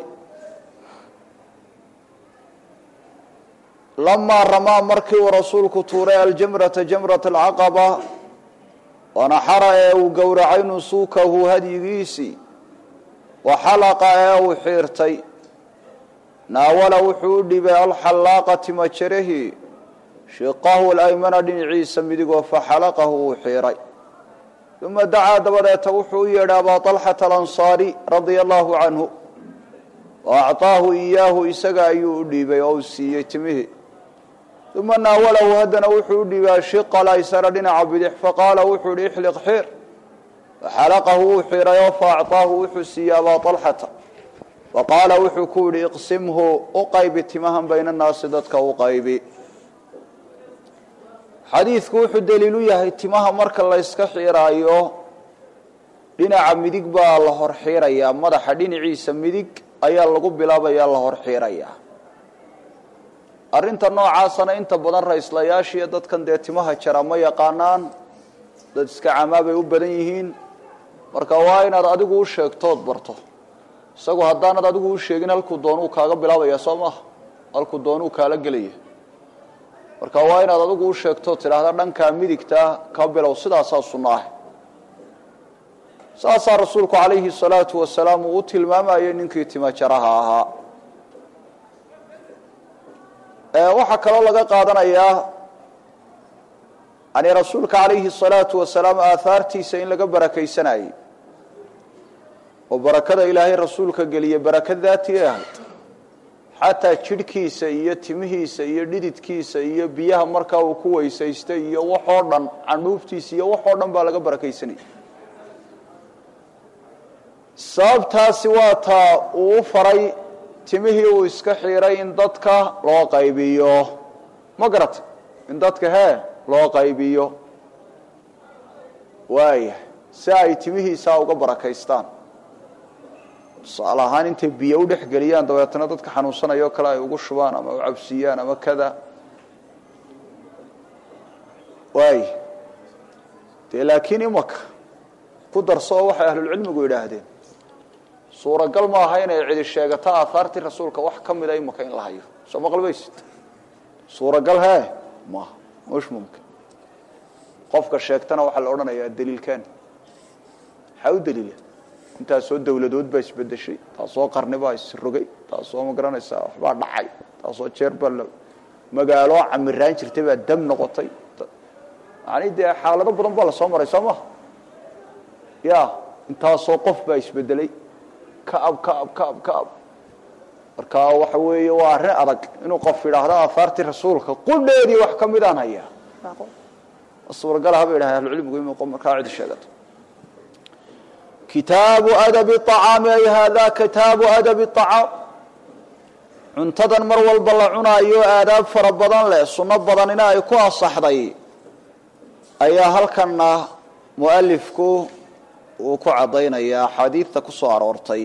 lamaa ramaa markii uu rasuulku tuuray aljamrata jamrata alcaqaba wanaxara ee uu gowracay nusuukahu hadyigiisii wa xalaqa ee uu xiirtay naawala wuxuu u dhibay alxallaaqa timajarahi shiqahu laymana dhinaciisa midigoo faxalaqahu uu xiiray uma dacaa dabadeeta wuxuu u yeedhay abaa طalxata alansaari radia allahu canhu wa acطaahu iyaahu isaga ayuu u dhiibay oo u siiyey timihii uma naawalahu haddana wuxuu u dhiibay ashiqa laysara dhinaca bidix faqaala wuxuu ihi ixliq xiir faxalaqahu wuu xiirayoo faacطaahu wuxuu siiyey abaa طalxata faqaala wuxuu ku yihi iqsimhu u qaybi timahan bayna naasi dadka u qaybi xadiidku wuxuu daliilu yahay timaha marka la yska xiiraayo dhinaca midig baa la hor xiirayaa madaxa dhinaciisa midig ayaa lagu bilaabayaa la hor xiirayaa arrinta noocaasana inta badan ra-islayaashiiyo dadkan dee timaha jara ma yaqaanaan dad iska camaa bay u badan yihiin marka waa inaad adigu u sheegtood barto isagu haddaanad adigu u sheegin halkuu doonuu kaaga bilaabaya soo maaha halkuu doonuu kaala gelaya marka waa inaad adigu u sheegtood tidhaahda dhankaa midigtaa ka bilow sidaasaa sunno ah saasaa rasuulku calayhi salaatu wasalaam uu u tilmaamayay ninkii timajaraha ahaa waxaa kaloo laga qaadanayaa yani rasuulka calayhi salaatu wasalaam aahaartiisa in laga barakaysanayey oo barakada ilaahay rasuulka geliye baraka daati ee ahayd xataa jidhkiisa iyo timihiisa iyo dhididkiisa iyo biyaha markaa uu ku weysaystay iyo waxoo dhan candhuuftiisa iyo waxoo dhan baa laga barakaysanayay sababtaasi waa taa uu u faray timihii uu iska xiiray in dadka loo qaybiyo ma garata in dadka hee loo qaybiyo waaya si ay timihiisaa uga barakaystaan tusaale ahaan intay biyo u dhex geliyaan dabeetana dadka xanuunsanayoo kale ay ugu shubaan ama u cabsiiyaan ama kada waay dee laakiin imaka ku darso oo waxay ahlulcilmigu yidhaahdeen suuragal ma aha inay cidi sheegato aahaartii rasuulka wax ka mida imaka in la hayo soo maqlbaysid suuragal hee maaha mush mumkin qofka sheegtana waxaa la odhanayaa daliilkan maxaa u daliila intaasoo dawladood baa isbedeshay taasoo qarni baa isrogay taasoo ma garanaysaa waxbaa dhacay taasoo jeer baa la magaalo camiraan jirtay baa dam noqotay yani dee xaalado badan baa lasoo maray soo maha ya intaasoo qof baa isbedelay kaab kaab kaab kaab marka waxa weeye waa arrin adag inuu qof yidhaahdo aahaartii rasuulka qudheedii wax ka midaan hayaa suuragalaha bay yidhaha ahlucilmigu in markaa cidi sheegato kitaabu adabi acaami ay hada kitaabu adabi acaam cuntadan mar walba la cunaayo aadaab fara badan leh sunno badanina ay ku asaxday ayaa halkanna mualifku uu ku caddaynaya axaadiidta ku soo aroortay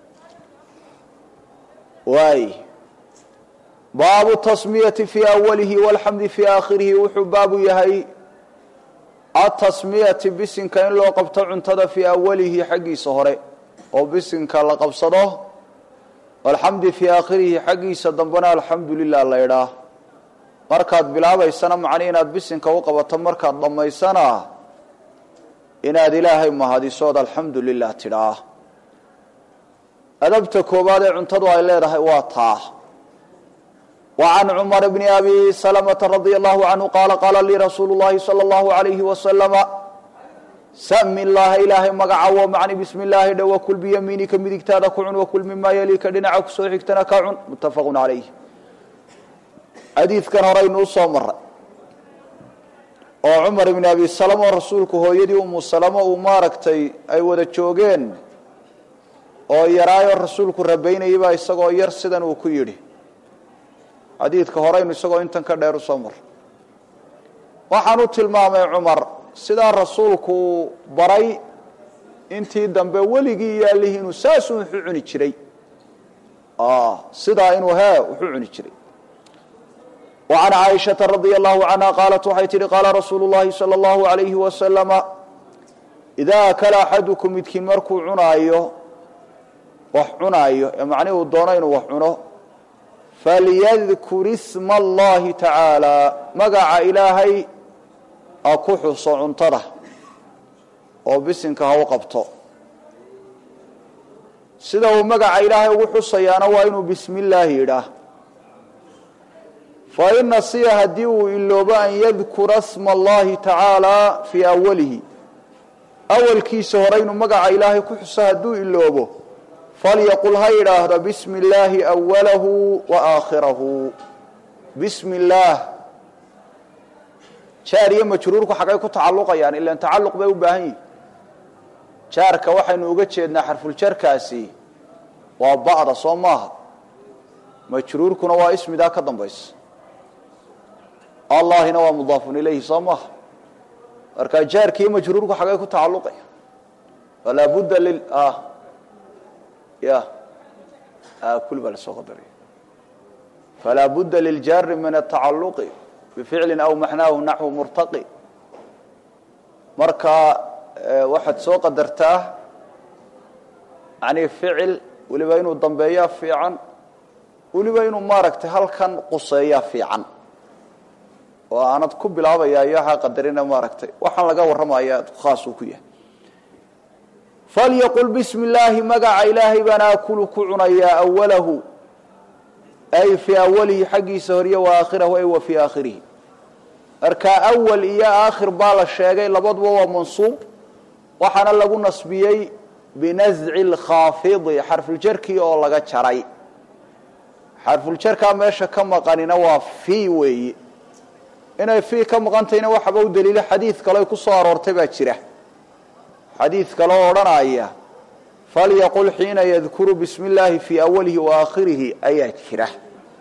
waay baabu tasmiyati fii awalihi walxamdi fii aakhirihi wuxuu baabu yahay atasmiyati bisinka in loo qabto cuntada fii awalihi xaggiisa hore oo bisinka la qabsado alxamdi fii aakhirihi xaggiisa dambena alxamdu lilah la ydhaah markaad bilaabaysana macni inaad bisinka u qabato markaad dhammaysana inaad ilaahay mahadisood alxamdu lilah tidhaah adabta koowaad ee cuntadu ay leedahay waa taa وعن cمر بن أbي سلمة رضي الله عنه qال qاla lii رasuuل اللhi صلى الله عليه وسلم smi الlaha ilaahay magacawo mعني bsm الlahi dh وkل byamiinika midigtaada ku cun وkل mima yaliika dhinaca kusoo xigtana ka cun متafq عalayh xadiidkan horaynu usoo maray oo cumar ibni abi salama oo rasuulku hooyadii umu salamo uu maaragtay ay wada joogeen oo yaraayoo rasuulku rabaynayay baa isagoo yar sidan uu ku yidhi xadiidka horeynu isagoo intan ka dheer usoo mar waxaan u tilmaamay cumar sidaa rasuulku baray intii dambe weligii iyo allihii inuu saasuu wuxuu cuni jiray sidaa inuu hee wuxuu cuni jiray وعن عائشة رضي الله عنها قالت waxay tihi qاala رasuuل اللahi صلى الله عليه وسلم إذا أكل أحadكم midkiin markuu cunaayo wax cunaayo ee macnihi uu doono inuu wax cuno falyذkur اسم الlahi taعaalى magaca ilaahay ha ku xuso cuntada oo bisinka ha u qabto sida uu magaca ilaahay ugu xusayaana waa inuu bismi illaahi yidhaah fain nasiya haddii uu iloobo an yadkura sma allahi tacaala fii awalihi awalkiisa hore inuu magaca ilaahay ku xuso hadduu iloobo falyaqul ha yidhaahdo bismi illaahi awalahu wa aakhirahu bismi illaah jaar iyo majruurku xaggay ku tacalluqayaan ilan tacalluq bay u baahan yihin jaarka waxaynu uga jeednaa xarfuljarkaasi waa ba'da soo maaha majruurkuna waa ismidaa ka dambaysa allahina waa mudaafun ilayhi soo maaha marka jaarki iyo majruurku xaggay ku tacalluqaya falaa budda lil ya kul baa lasoo qadaraya falaa budda liljaari min atacaluqi bificlin aw maxnaahu naxwu murtaqi marka waxaad soo qadartaa yani ficil weliba inuu dambeeyaa fiican weliba inuu maaragtay halkan quseeyaa fiican oo aanad ku bilaabaya iyo waxaa qadarina maaragtay waxaan laga warramaya khaas uu ku yahay falyaqul bismi illaahi magaca ilaahay baan aakulu ku cunayaa awalahu ay fii awalihi xaggiisa horiyo wa aakhirahu ay wa fii aakhirihi marka awal iyo aakhir baa la sheegay labaduba waa mansuub waxaana lagu nasbiyey binasci lkhaafidi xarfuljarkii oo laga jaray xarfuljarkaa meesha ka maqanina waa fii weeye inay fii ka maqantayna waxaba u daliilo xadiid kale ku soo aroortay baa jira xadiid kale oo odhanaya falyaqul xiina yadkuru bismi illaahi fii awalihi wa aakhirihi ayaa jira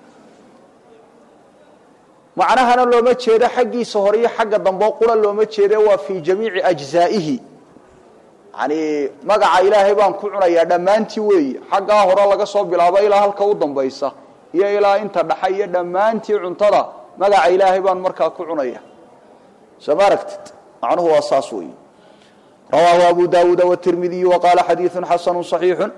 macnahana looma jeedo xaggiisa hore iyo xagga dambe qura looma jeede waa fii jamiici ajzaa'ihi yani magaca ilaahay baan ku cunayaa dhammaantii weeye xaggaa hore laga soo bilaabo ilaa halka u dambaysa iyo ilaa inta dhaxa iyo dhammaantii cuntada magaca ilaahay baan markaa ku cunaya soo ma aragtid macnuhu waa saas weeye rawaahu abu dawuuda wtirmidiyu waqaala xadiidu xasanu صaxiixu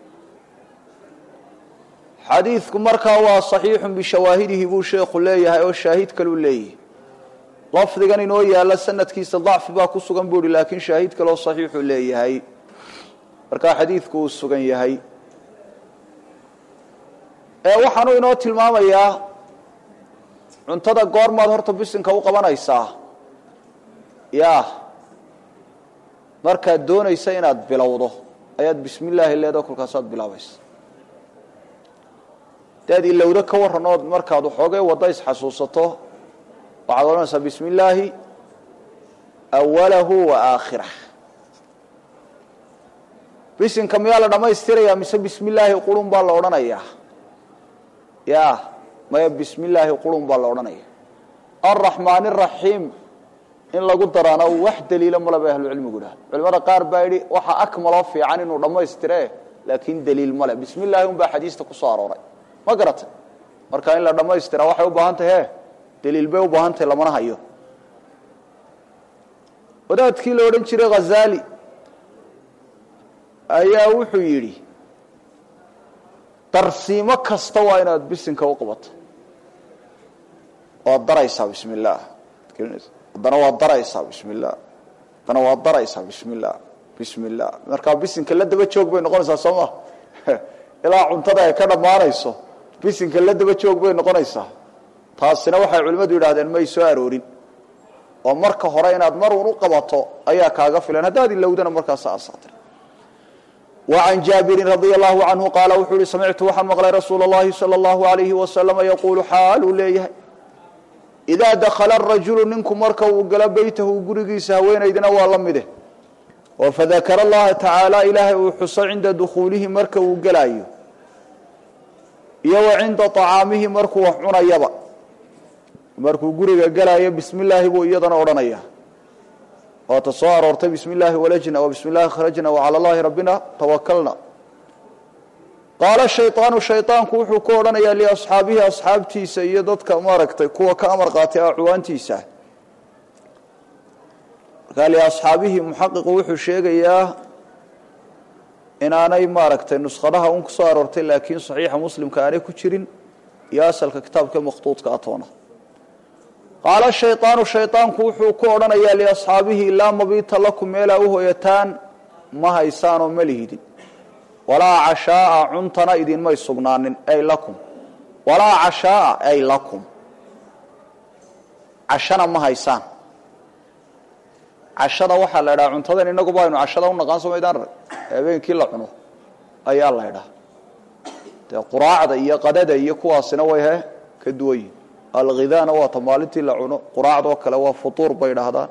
xadiidku markaa waa صaxiixu bishawaahidihi buu sheekhu leeyahay oo shaahid kaluu leeyahay lafdigan inoo yaala sanadkiisa dacfi baa ku sugan buu ihi laakiin shaahid kaleo صaxiixuu leeyahay markaa xadiidku uu sugan yahay waxaanu inoo tilmaamayaa cuntada goormaad horta bisinka u qabanaysaa ya markaad doonaysa inaad bilowdo ayaad bismi illaahi leedo kolkaasaad bilaabaysa hadaad ilowdo ka warran ood markaad waxoogay waddo isxasuusato waxaad odhanaysaa bismi illaahi awalahu wa aakhirah bisinka miyaa la dhammaystirayaa mise bismi illaahi qurun baa la odhanayaa ya maya bismi illaahi qurun baa la odhanaya alraxmaan araxiim in lagu daraana wax daliilo male bay ahlucilmigu idhaha culimada qaar baa yidhi waxa akmaloo fiican inuu dhammaystire laakiin daliil male bismi illaahi un baa xadiista ku soo arooray ma garata marka in la dhammaystira waxay u baahan tahay he daliil bay u baahan tahay lamana hayo wadaadkii la odhan jiray khazali ayaa wuxuu yidhi darsiimo kasta waa inaad bisinka u qabato waad daraysaa bismi illaah haddana waad daraysaa bismi illah haddana waad daraysaa bismi illah bismi illah markaa bisinka la daba joog bay noqonaysaa soo ma ilaa cuntada ay ka dhammaanayso bisinka la daba joog bay noqonaysaa taasina waxay culimmadu yidhahdeen may soo aroorin oo marka hore inaad mar uun u qabato ayaa kaaga filan haddaad ilowdana markaas asaatir وعن جابر رضي الله عنه قال وxuu hi سمعtu waxaan مقلay رsuuل اللhi صلى الله عليه وسلم يقuل xaaluu leeyahay idaa dakhala arajulu ninku marka uu galo beytahu gurigiisa haweenaydina waa la mide oo fadakara allaha tacaala ilaahay uu xuso cinda dukhuulihi marka uu gelaayo iyo wa cinda acaamihi markuu wax cunayaba markuu guriga gelaayo bismi illaahi buu iyadana odhanaya waata soo aroortay bismi illaahi walajna wa bismi llahi kharajna wa cala allahi rabbina tawakalna qaala shayطaanu shayطaanku wuxuu ku odhanayaa liasxaabihi asxaabtiisa iyo dadka maaragtay kuwa ka amar qaatay acwaantiisa markaa liasxaabihi muxaqiqu wuxuu sheegayaa inaanay maaragtay nuskhadaha un kusoo aroortay laakiin saxiixa muslimka aanay ku jirin iyo asalka kitaabka makhtuudka atoona qaala shayطaanu shayطaanku wuxuu ku odhanayaa liasxaabihi laa mabiita lakum meelaa u hoyataan ma haysaanoo ma lihidin walaa cashaaa cuntana idinmay sugnaanin ay lakum walaa cashaaa ay lakum cashana ma haysaan cashada waxaa la idhaha cuntadan inaguba aynu cashada u naqaan somaydaan rag habeenkii la cuno ayaa la idhaha dee quraacda iyo qadada iyo kuwaasina way he ka duwan yihin alghidaana waata maalintii la cuno quraacdoo kale waa futuur bay idhaahdaan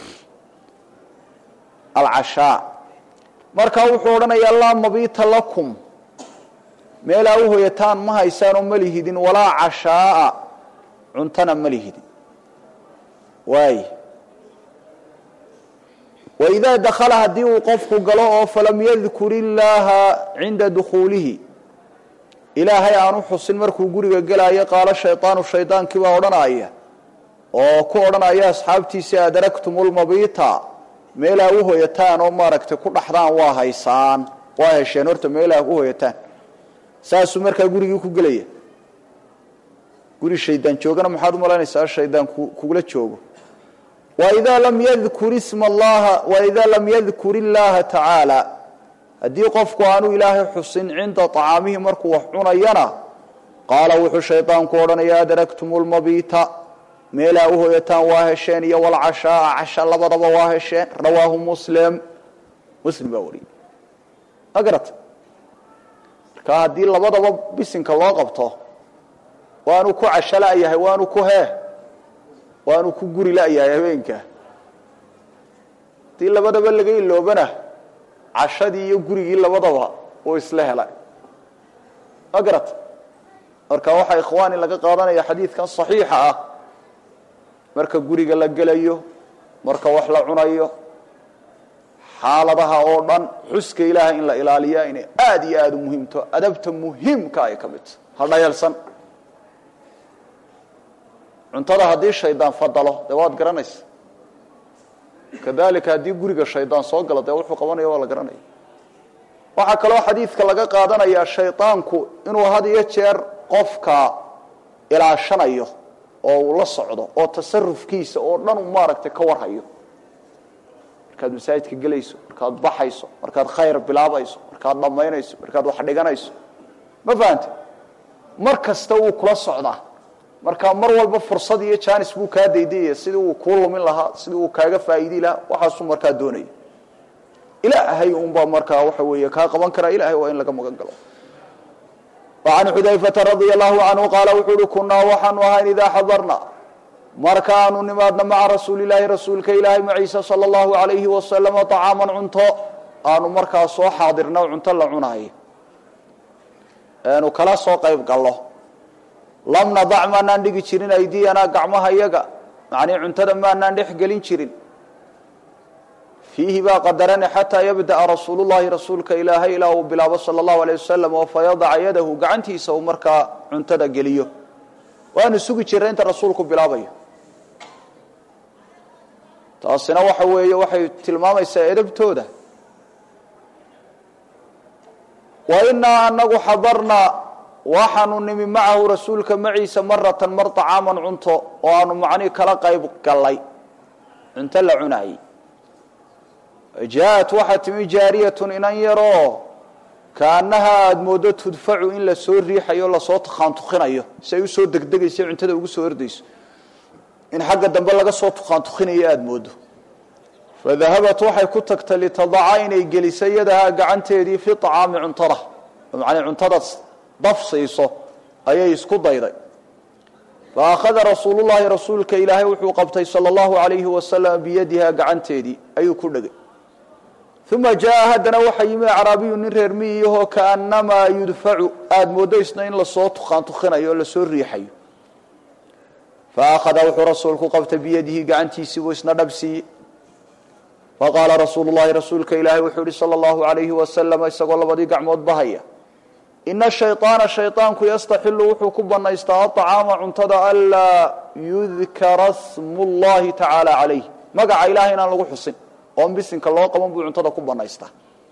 alcashaa markaa wuxuu odhanayaa laa mabiita lakum meelaa u hoyataan ma haysaanoo ma lihidin walaa cashaaa cuntana ma lihidin waay waidaa dakhala haddii uu qofku galo oo falam yadkur illaaha cinda dukhuulihi ilaahay aanu xusin markuu guriga gelaayo qaalo shaydaanu shaydaankii baa odhanaya oo ku odhanaya asxaabtiisii adaragtum lmabiita meelaa u hoyataan oo maaragtay ku dhaxdaan waa haysaan waa hesheen horta meelaa u hoyataan saasuu markaa gurigii ku gelaya guri shaydaan joogana maxaad umalaynaysaa shaydaan kugula joogo waidaa lam yadkur isma allaha waidaa lam yadkur illaaha tacaala haddii qofku aanu ilaahay xusin cinda acaamihi markuu wax cunayana qaala wuxuu shaydaanku odhanaya adragtum lmabiita meelaa u hoyataan waa hesheen iyo walcashaaa casha labadaba waa hesheen rawaahu muslim muslim baa wariyey ma garata marka haddii labadaba bisinka loo qabto waanu ku casho la-yahay waanu ku hee waanu ku guri la-yahay habeenka haddii labadaba laga iloobana cashadii iyo gurigii labadaba uu isla helay ma garata marka waxaa ikhwaani laga qaadanaya xadiidkan saxiixa ah marka guriga la gelayo marka wax la cunayo xaaladaha oo dhan xuska ilaahay in la ilaaliya inay aada iyo aada u muhiimto adabta muhiimka ay ka midta ha dhayalsan cuntada haddii shaydaan fadalo dee waad garanaysa kadalika haddii guriga shaydaan soo galo dee wuxuu qabanaya waa la garanaya waxaa kaloo xadiidka laga qaadanayaa shaydaanku inuu had iyo jeer qofka ilaashanayo oo uu la socdo oo tasarufkiisa oo dhan uu maaragtay ka warhayo markaad masaajidka gelayso markaad baxayso markaad khayr bilaabayso markaad dhammaynayso markaad wax dhiganayso ma fahante mar kasta wuu kula socdaa marka mar walba fursad iyo janis buu kaa daydayaya sidii uu kuu lumin lahaa sidii uu kaaga faa'iidi lahaa waxaasuu markaa doonaya ilaahay unbaa markaa waxa weeye kaa qaban karaa ilahay waa in laga magan galo وعن xudayفةa رaضي الله عanهu qaala wuxuu uhi kunaa waxaanu ahayn idaa xadarna markaanu nimaadna maca rasuuli الlahi rasuulka ilaahay maciisa salى الlahu عalayhi wasalama طacaaman cunto aanu markaa soo xaadirna cunto la cunaayo aanu kala soo qayb gallo lam nadac maanaan dhigi jirin aydiyanaa gacmaha yaga macnii cuntada maanaan dhex gelin jirin fiihi baa qadarane xataa yabda'a rasuulu llahi rasuulka ilaahay ilaa uu bilaabo sala allahu aleyh wasalam oo fayadaca yadahu gacantiisa uu markaa cuntada geliyo waanu sugi jirray inta rasuulku bilaabayo taasina waxa weeye waxay tilmaamaysaa edabtooda wa inaa anagu xadarnaa waxaanu nimi macahu rasuulka maciisa maratan mar طacaaman cunto oo aanu macnii kala qayb gallay cunto la cunaayey jaaءat waxaa timi jaariyatun inan yaroo kaanahaa aada mooddo tudfacu in lasoo riixayo lasoo tukhaantukhinayo si ay usoo degdegayso cuntada ugu soo ordayso in xagga dambe laga soo tukhaantukhinayo aada mooddo fadahabat waxay ku tagtay litadaca inay geliso yadahaa gacanteedii fi طacaami cuntada macnii cuntadaas daf siiso ayay isku dayday faakhada rasuulu llahi rasuulka ilaahay wuxuu qabtay sala allahu alayhi wasalam biyadiha gacanteedii ayuu ku dhegay uma jaa haddana waxaa yimi acraabiyu nin reer miyihoo kaanamaa yudfacu aada mooddo isna in lasoo tukaan tukinayo o lasoo riixayo faakhada wuxuu rasuulku qabtay biyadihi gacantiisii buu isna dhabsiiyey faqaala rasuulu llahi rasuulka ilaahay wuxuu yihi sala allahu alayhi wasalam isagoo labadii gacmood bahaya ina shayطaana shayطaanku yastaxilu wuxuu ku banaystaa aطcaama cuntada anlaa yudkara smu llahi tacaala calayh magaca ilahay inaan lagu xusin oon bisinka loo qaban buu cuntada ku banaystaa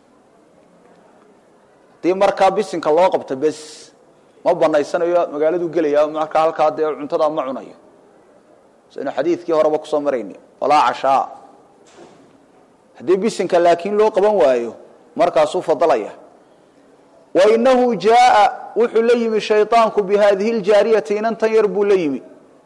hadii markaa bisinka loo qabto bes ma banaysanayo magaaladuu gelaya markaa halkaa dee cuntada ma cunayo saynu xadiidkii horeba kusoo marayni walaa cashaa haddii bisinka laakiin loo qaban waayo markaasuu fadalaya wainahu jaaa wuxuu la yimi shayطaanku bihadihi ljaariyati inantan yar buu la yimi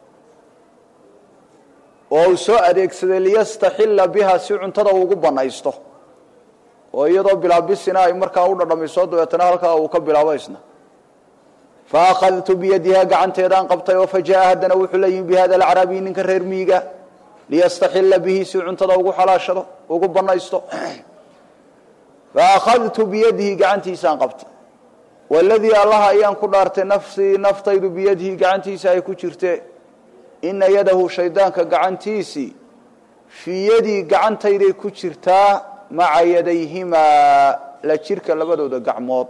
oo uu soo adeegsaday liyastaxila biha si cuntada ugu banaysto oo iyadoo bilaabisina ay markaa u dhadhamiso dabeetana halkaa uu ka bilaabo isna faakhadtu biyadiha gacanteedaan qabtay oo fajaءa haddana wuxuu la yimi bihada alacraabiy ninka reer miiga liyastaxila bihi si cuntada ugu xalaashado ugu banaysto faakhadtu biyadihi gacantiisaan qabtay waladii allaha ayaan ku dhaartay nafsii naftaydu biyadihi gacantiisa ay ku jirte ina yadahu shaydaanka gacantiisii fii yadii gacantayday ku jirtaa maca yadayhimaa la jirka labadooda gacmood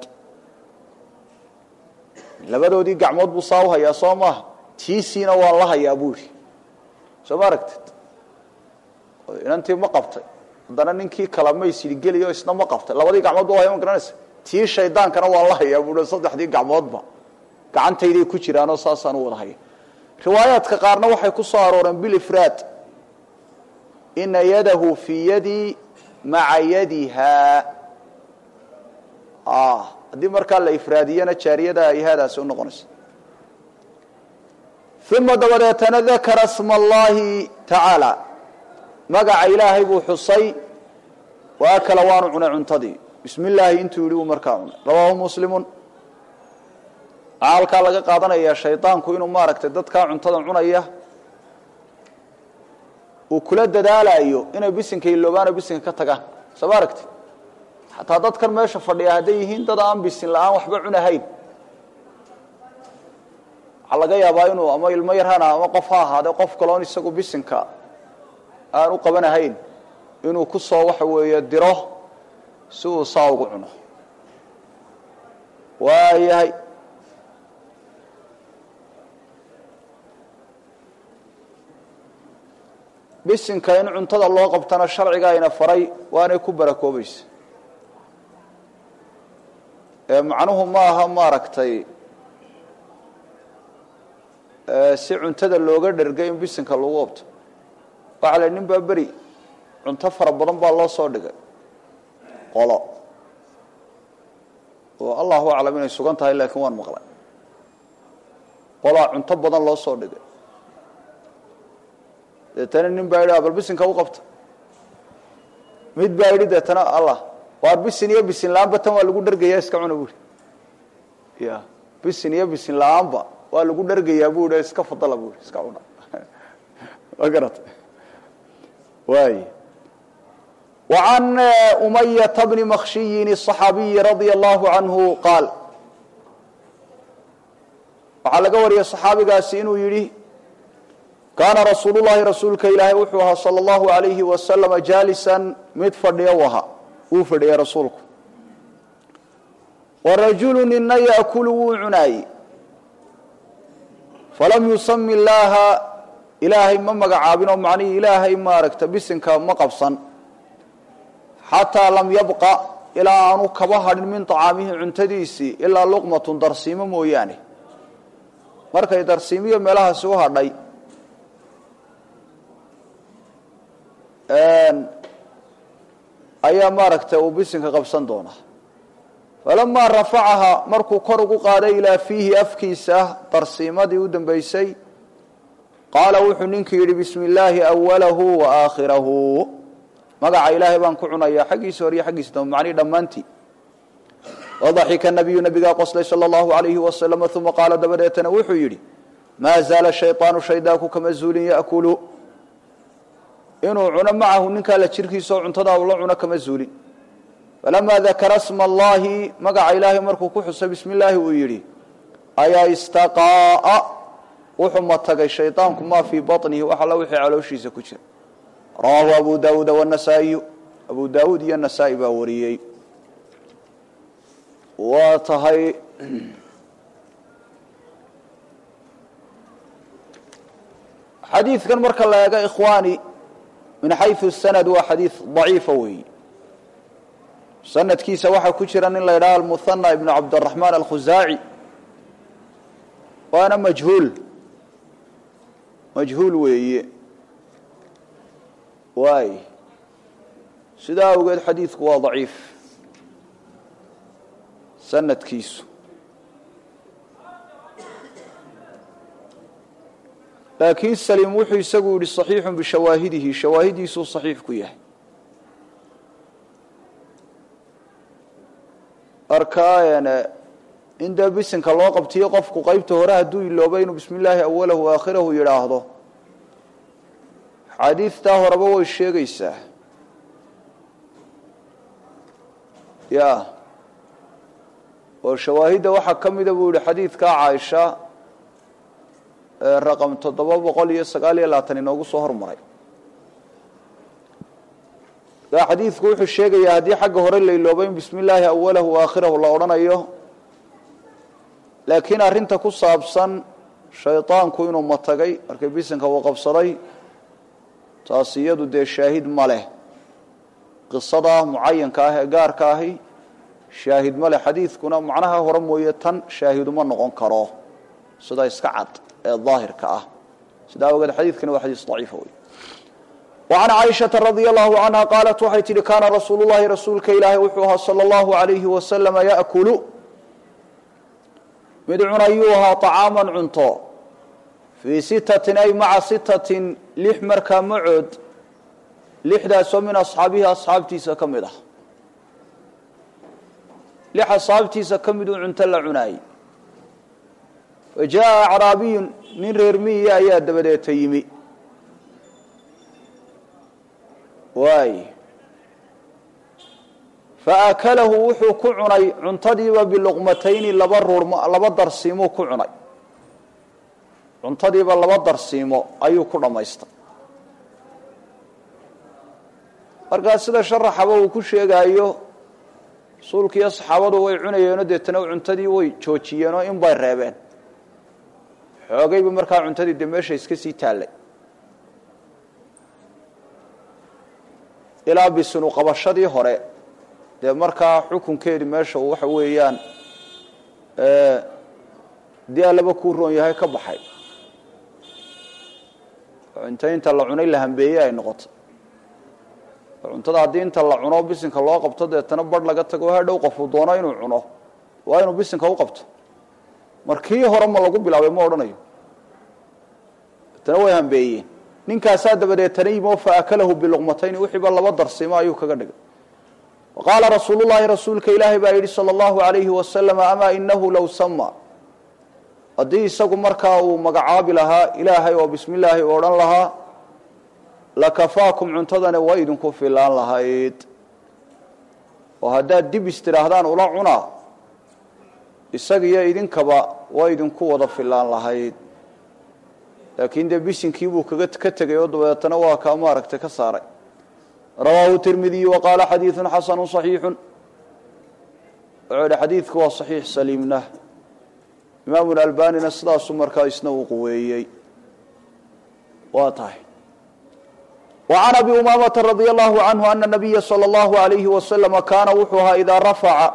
labadoodii gacmood buu saa u hayaa soo maaha tiisiina waan la hayaa buu yihi soo ma aragtid inantii ma qabtay haddana ninkii kala maysidhi geliyo isna ma qabtay labadii gacmood ba haya ma garanaysa tii shaydaankana waan la hayaa buu saddexdii gacmoodba gacantayday ku jiraanoo saasaan u wada haya riwaayaadka qaarna waxay ku soo arooreen bilifraad ina yadahu fii yadii maca yadiha haddii markaa la ifraadiyana jaariyada ay haadaasi u noqonaysa uma dabadeetana dakara sma allahi tacaala magaca ilaahay buu xusay wa akala waanu cunay cuntadii bismi illaahi intuu yidhi buu markaa cunay rawaahu muslimun waxaa halkaa laga qaadanayaa shaydaanku inuu maaragtay dadkaa cuntada cunaya uu kula dadaalayo inay bisinka iloobaano bisinka ka tagaan soo ma aragti xataa dadkan meesha fadhiya hadday yihiin dad aan bisin la-aan waxba cunahayn waxaa laga yaabaa inuu ama ilmo yarhana ama qof ha ahaade qof kaloon isagu bisinka aan u qabanahayn inuu ku soo waxa weeye diro si uu saa ugu cuno waayahay bisinka in cuntada loo qabtana sharciga ayna faray waanay ku barakoobaysa ee macnuhu ma aha maaragtay si cuntada looga dhergay in bisinka lagu qabto waxaa la nin baa beri cunto fara badan baa loo soo dhigay qolo oo allahu aclam inay sugan tahay laakiin waan maqlay qolaa cunto badan loo soo dhigay deetana nin baa yidhi bal bisinka u qabta mid baa yidhi deetana allah waar bisin iyo bisin la-aanba tan waa lagu dhergayaa iska cuna buuri ya bisin iyo bisin la-aanba waa lagu dhergayaa bu i iska fadala buui iska cuna ma garata waay وعن أمية بن مخشي الصحاaبي رضي الله عنه قاaل waxaa laga wariyay صxaabigaasi inuu yihi kaana rasuul الlahi rasuulka ilaahay wuxuu ahaa salى الlahu عalayhi wasaلم jaalisa mid fadhiya u ahaa wuu fadhiyay rasuulku warajulu nina yaأkulu wuu cunaayey falam yusami اllaaha ilaahay ma magacaabinoo macnihii ilaahay maaragta bisinka ma qabsan xataa lam yabqa ilaa aanu kaba hadhin min طacaamihi cuntadiisii ilaa luqmatun darsiimo mooyaane markay darsiimiyo meelahaasi u hadhay ayaa maaragtay uu bisinka qabsan doonaa falamaa rafacaha markuu kor ugu qaaday ilaa fiihi afkiisa darsiimadii u dambaysay qaala wuxuu ninkii yidhi bismi illaahi awalahu wa aakhirahu magaca ilaahay baan ku cunayaa xaggiisa hor iyo xaggiisa dambe macnihi dhammaantii wadaxika nabiyu nabigaa qoslay sala allahu alayhi wasalam uma qaala dabadeetana wuxuu yidhi maa zaala shayطaanu shaydaanku kama zuulin yaأkulu inuu cuno macahu ninkaa la jirkiisa oo cuntadaa ula cuno kama zuulin falamaa dakara sma allahi magaca ilaahay markuu ku xusay bismi illaahi uu yidhi ayaa istaqaa'a wuxuu matagay shayطaanku maa fii baطnihi wax alla wixii calooshiisa ku jira rawaahu abu daawuuda wanasaa-iyu abu daawuud iyo nasaa-i baa wariyey waa tahay xadiidkan marka la eego ikhwaani min xayثu sanad waa xadiid ضaciifa weeyi sanadkiisa waxaa ku jira nin la ydhaha almuhanى ibn cabdالraحmaan alkhusaaci waana majhuul majhuul weeye waay sidaa awgeed xadiidku waa daciif sanadkiisu laakiin saliim wuxuu isagu yihi صaxiixu bishawaahidihi shawaahidiisuu صaxiix ku yahay marka in dee bisinka loo qabtiyo qofku qeybta hore hadduu ilooba inuu bismi illaahi awalahu aakhirahu yidhaahdo xaadiidtaa horeba way sheegaysaa ya oo shawaahidda waxaa ka mida buu yihi xadiidkaa caaisha raqam toddoba boqol iyo sagaal iyo labaatan inoogu soo hormaray markaa xadiidku wuxuu sheegayaa haddii xagga hore la iloobo in bismi illaahi awalahu aakhirahu la odhanayo laakiin arrinta ku saabsan shaydaanku inuu matagay markay bisinka uu qabsaday taasi iyadu dee shaahid ma leh qisada mucayanka ah ee gaarka ahi shaahid ma leh xadiidkuna macnaha hore mooye tan shaahiduma noqon karo sida iska cad ee daahirka ah sidaa awgeed xadiidkani waa xadiis daciifa wey وعن cائشhaةa رaضي الله عنها qاaلت waxay tihi kana rasuul الlahi rasuulka ilaahay wuxuu ahaa slى الlaهu عaليهi وasلم yأkل mid cunayuu ahaa طacاama cunto fii sitatin ay maca sitatin lix markaa macood lixdaasoo min asxaabihi asxaabtiisa ka mid ah lix asxaabtiisa ka miduu cunto la cunaayey fajaءa acraabiyu nin reer miyiya ayaa dabadeeta yimi waay faakalahu wuxuu ku cunay cuntadiiba biluqmatayni laba ruur laba darsiimuu ku cunay cuntadiiba laba darsiimo ayuu ku dhammaystay markaa sida sharaxaba uu ku sheegaayo rasuulkiiyo saxaabadu way cunayeenoo deetana cuntadii way joojiyeenoo in bay reebeen xoogayba markaa cuntadii dee meesha iska sii taallay ilaa bisinu qabashadii hore dee markaa xukunkeedi meesha uu waxa weeyaan dii allaba kuu roon yahay ka baxay cunto inta la cunay la hambeeyey ay noqoto cuntada haddii inta la cuno bisinka loo qabto deetana barh laga tago hadhow qofuu doono inuu cuno waa inuu bisinka u qabto markii hore ma lagu bilaabay ma odhanayo deetana way hambeeyeen ninkaasaa dabadeetana yimo faakalahu biluqmatayni wixiiba laba darsiimo ayuu kaga dhigay waqaala rasuulu llahi rasuulka ilaahay baa yidhi sala allahu alayhi wasalam amaa inahu low sama haddii isagu markaa uu magacaabi lahaa ilaahay oo bismi illaahi u odhan lahaa lakafaakum cuntadani waa idinku filaan lahayd oo haddaad dib istidhaahdaan ula cunaa isagiyo idinkaba waa idinku wada filaan lahayd laakiin dee bisinkii buu kaga ka tegay oo dabeetana waa kaa maaragtay ka saaray rawaahu tirmidiyu wa qaala xadiidun xasanu صaxiixu wuxuu idhi xadiidku waa صaxiix saliimna imaamu albanina sidaasuu markaa isna uu quweeyey waa tahay وعn abi umaamata radي allahu canhu ana nabiya slى اllahu عalayhi waslama kaana wuxuu ahaa idaa rafaca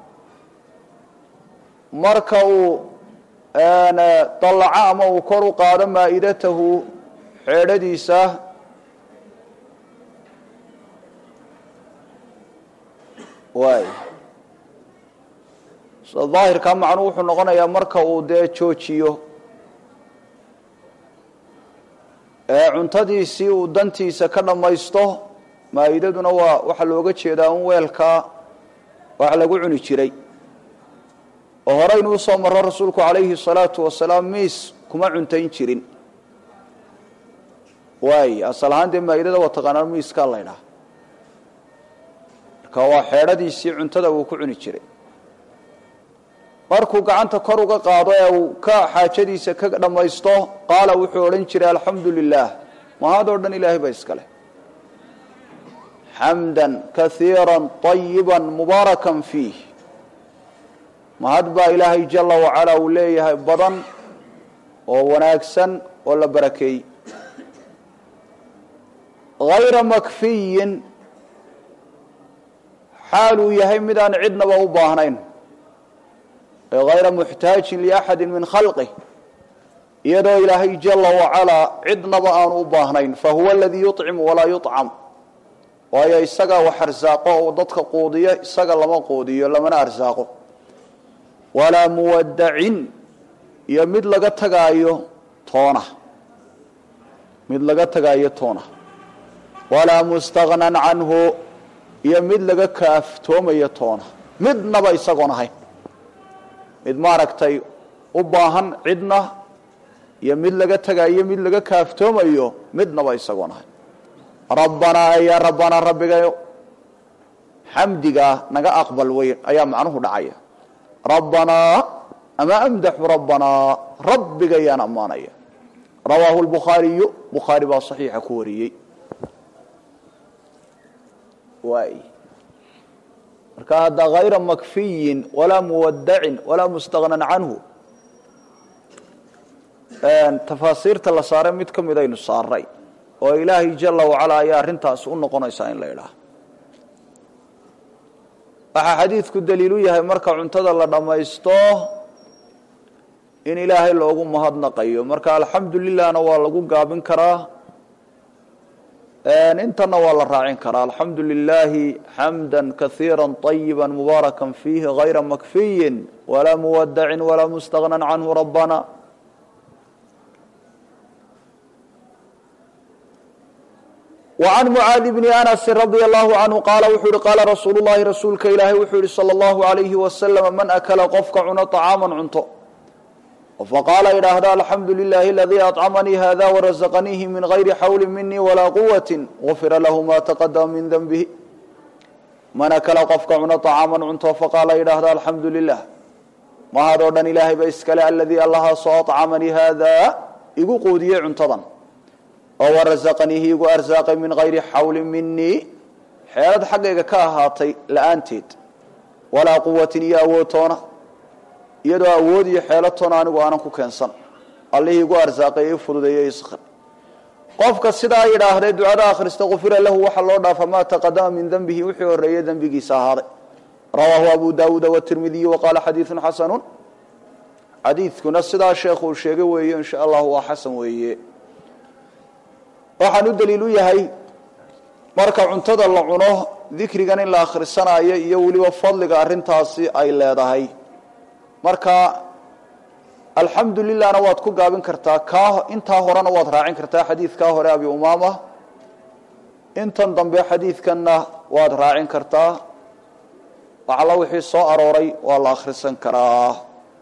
marka uu dalaco ama uu kor u qaado maa'idatahu xeedhadiisa waay sida daahirkaa macnuu wuxuu noqonayaa marka uu dee joojiyo ee cuntadiisii uu dantiisa ka dhammaysto maa'idaduna waa waxaa looga jeedaa un weelkaa wax lagu cuni jiray oo horeynuu usoo maro rasuulku calayhi salaatu wasalaam miis kuma cuntayn jirin waay asal ahaan dee maa'idada waa taqaanaan miiskaa laydhaha marka waa xeedhadiisii cuntada uu ku cuni jiray markuu gacanta kor uga qaado ee uu ka xaajadiisa ka dhammaysto qaala wuxuu odhan jiray alxamdu lilaah mahadoo dhan ilaahay ba iska leh xamdan kaiira طayiba mubaarakan fiih mahad baa ilaahay jala wacala uu leeyahay badan oo wanaagsan oo la barakeeyey hayra makfiyin xaal uu yahay midaan cidnaba u baahnayn hayra muxtaajin liaxadi min khalqih iyadoo ilaahay jala wacalaa cidnaba aanu u baahnayn fahuwa aladii yuطcimu walaa yuطcam waayo isagaa wax arsaaqo oo dadka quudiyo isaga lama quudiyo lamana arsaaqo walaa muwadacin iyo mid laga tagaayo toona mid laga tagaayo toona walaa mustagnan canhu iyo mid laga kaaftoomayo toona midnaba isagoon ahayn mid maaragtay u baahan cidna iyo mid laga tagayo mid laga kaaftoomayo midnaba isagoon ahayn rabbanaa yaa rabbanaa rabbigayo xamdigaa naga aqbal weyn ayaa macnuhu dhacaya rabbanaa ama amdaxu rabbanaa rabbigayaan ammaanaya rawaahu lbukhaariyu bukhaari baa saxiixa ku wariyey waay marka hadda hayra makfiyin walaa muwadacin walaa mustagnan canhu tafaasiirta la saaray mid ka midaynu saaray oo ilaahay jala wacala ayaa arrintaas u noqonaysaa in la idhaah waxaa xadiidku daliilu yahay marka cuntada la dhammaysto in ilaahay loogu mahadnaqayo marka alxamdu lilahna waa lagu gaabin karaa intana waa la raacin karaa alxamdu lilaahi xamda kaiira طayiba mubaaraka fiihi hayra makfiyin walaa muwadacin walaa mustagnan canhu rabbana وعن معاaذ بن أنس رضي الله عنه qاaل wuxuu hi qاala رasuuل الlahi rasuulka ilaahay wuxuu yihi slى الlaهu عaليهi وسلم man أkla qofka cuno طcاama cunto faqaala idhaahda alxamdu للahi اladي أطcمnii hada وraزqniihi min غayri xawli minii walaa quwaة غufira lahu ma تqdma min dنbه man akla qofka cuno طcاama cunto faqaala idhaahda alxamdu lilah mahadoo dhan ilaahay ba iskale aladii allahaasoo aطcamanii hada igu quudiyey cuntadan oo warazaqaniihi igu arsaaqay min hayri xawlin minii xeelad xaggayga ka ahaatay la-aanteed walaa quwatin iyo awoodtoona iyadoo awood iyo xeeladtoona anigu aanan ku keensan allihii igu arsaaqay ii fududeeyo iskr qofka sidaa yidhaahdee ducada akhrista kufira lahu waxaa loo dhaafa maa taqadama min dembihi wixii horeeyey dembigiisa ahaaday rawaahu abu daawuuda watirmidiy waqaala xadiidun xasanun xadiidkuna sidaa sheekhuu sheegay weeye insha allahu waa xasan weeye waxaan u daliil u yahay marka cuntada la cuno dikrigan in la akhrisanayo iyo weliba fadliga arrintaasi ay leedahay marka alxamdu lilahna waad ku gaabin kartaa kaa intaa horena waad raacin kartaa xadiidkaa hore abi umaama intan dambe xadiidkanna waad raacin kartaa waxalla wixii soo arooray waa la akhrisan karaa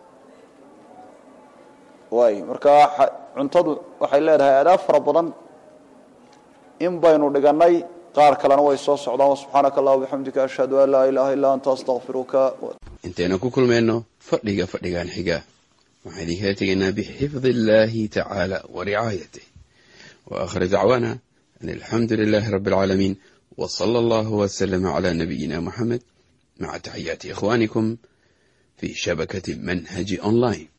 waay marka cuntadu waxay leedahay aadaab fara badan in baynu dhiganay qaar kalena way soo socdaan subxaanaka allah bixamdika ashhadu an laa ilaaha illaa anta astaqfiruka intaynu ku kulmayno fadhiga fadhigan xiga waxaan idinkala tegaynaa bixifdi illahi tacaala wa ricaayatih wa aakhir dacwaana an alxamdu lilahi rabbi alcaalamiin w sala allahu wslama cala nabiyina muxamed maca taxiyaati ikhwanikum fi shabakati manhaji online